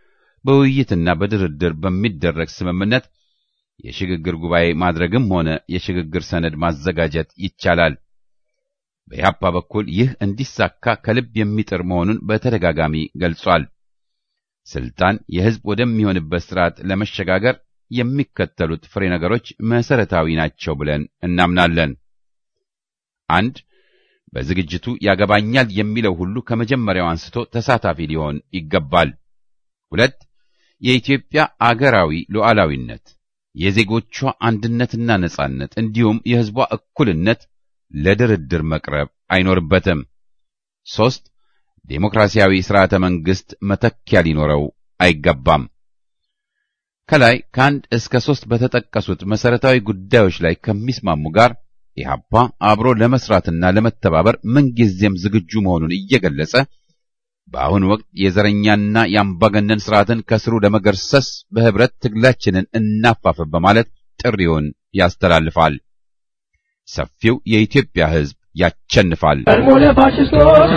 በውይይትና በድርድር በሚደረግ ስምምነት የሽግግር ጉባኤ ማድረግም ሆነ የሽግግር ሰነድ ማዘጋጀት ይቻላል። በኢህአፓ በኩል ይህ እንዲሳካ ከልብ የሚጥር መሆኑን በተደጋጋሚ ገልጿል። ስልጣን የህዝብ ወደሚሆንበት ስርዓት ለመሸጋገር የሚከተሉት ፍሬ ነገሮች መሰረታዊ ናቸው ብለን እናምናለን። አንድ በዝግጅቱ ያገባኛል የሚለው ሁሉ ከመጀመሪያው አንስቶ ተሳታፊ ሊሆን ይገባል። ሁለት የኢትዮጵያ አገራዊ ሉዓላዊነት፣ የዜጎቿ አንድነትና ነጻነት እንዲሁም የህዝቧ እኩልነት ለድርድር መቅረብ አይኖርበትም። ሦስት ዴሞክራሲያዊ ሥርዓተ መንግሥት መተኪያ ሊኖረው አይገባም። ከላይ ከአንድ እስከ ሦስት በተጠቀሱት መሠረታዊ ጉዳዮች ላይ ከሚስማሙ ጋር ኢህአፓ አብሮ ለመስራትና ለመተባበር ምንጊዜም ዝግጁ መሆኑን እየገለጸ በአሁኑ ወቅት የዘረኛና የአምባገነን ስርዓትን ከስሩ ለመገርሰስ በህብረት ትግላችንን እናፋፍም በማለት ጥሪውን ያስተላልፋል። ሰፊው የኢትዮጵያ ሕዝብ ያቸንፋል። ቀድሞ ለፋሽስቶች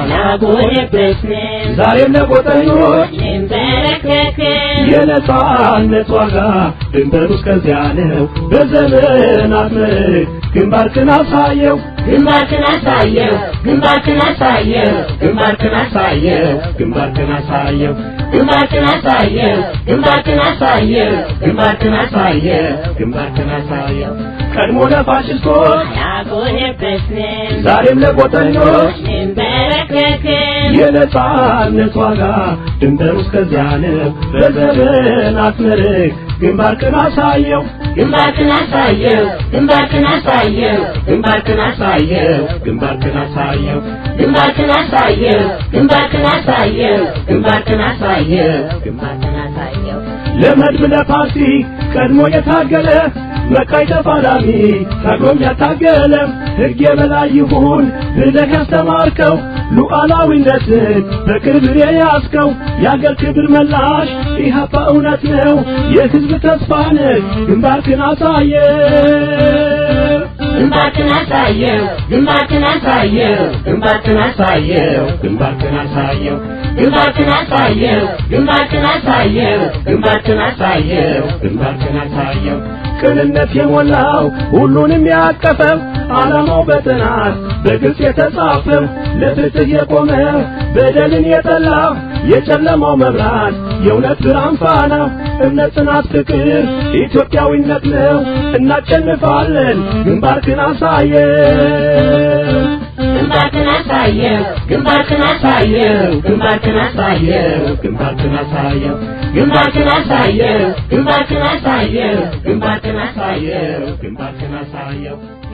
ዛሬም ለጎጠኞች የነጻነት ዋጋ ድንበሩ እስከዚያ ነው። በዘመናት ምርክ ግንባርክን አሳየው ግንባርክን አሳየው ግንባርክን አሳየው ግንባርክን አሳየው ግንባርክን አሳየው ግንባርክን አሳየው ግንባርክን አሳየው ግንባርክን አሳየው ግንባርክን አሳየው ቀድሞ ለፋሽስቶች አልቆየበትም ዛሬም ለጎጠኞች እንበረከክም የነጻነት ዋጋ ድንበሩ እስከዚያ ነው። በዘመናት ምርክ ግንባርክን አሳየው ግንባርክን አሳየው ግንባርክን አሳየው ግንባርክን አሳየው ግንባርክን አሳየው ግንባርክን አሳየው ግንባርክን አሳየው ግንባርክን አሳየው ግንባርክን አሳየው ለመድብ ለፓርቲ ቀድሞ የታገለ መቃይ ተፋላሚ ታግሎም ያታገለ ሕግ የበላይ ይሁን ብለህ ያስተማርከው ሉዓላዊነትን በክብር የያዝከው የአገር ክብር መላሽ ኢህአፓ እውነት ነው የሕዝብ ተስፋ ነህ ግንባርክን አሳየ ግንባርክን አሳየው ግንባርክን አሳየው ግንባርክን አሳየው ግንባርክን አሳየው ግንባርክን አሳየው ግንባርክን አሳየው ግንባርክን አሳየው ግንባርክን አሳየው ቅንነት የሞላው ሁሉንም ያቀፈው ዓላማው በጥናት በግልጽ የተጻፈው ለፍትህ የቆመ በደልን የጠላ የጨለማው መብራት የእውነት ብርሃን ፋና እምነት፣ ጽናት፣ ፍቅር ኢትዮጵያዊነት ነው። እናሸንፋለን። ግንባርክን አሳየ ግንባርክን አሳየው ግንባርክን አሳየው ግንባርክን አሳየው ግንባርክን አሳየው ግንባርክን አሳየው ግንባርክን አሳየው ግንባርክን አሳየው ግንባርክን አሳየው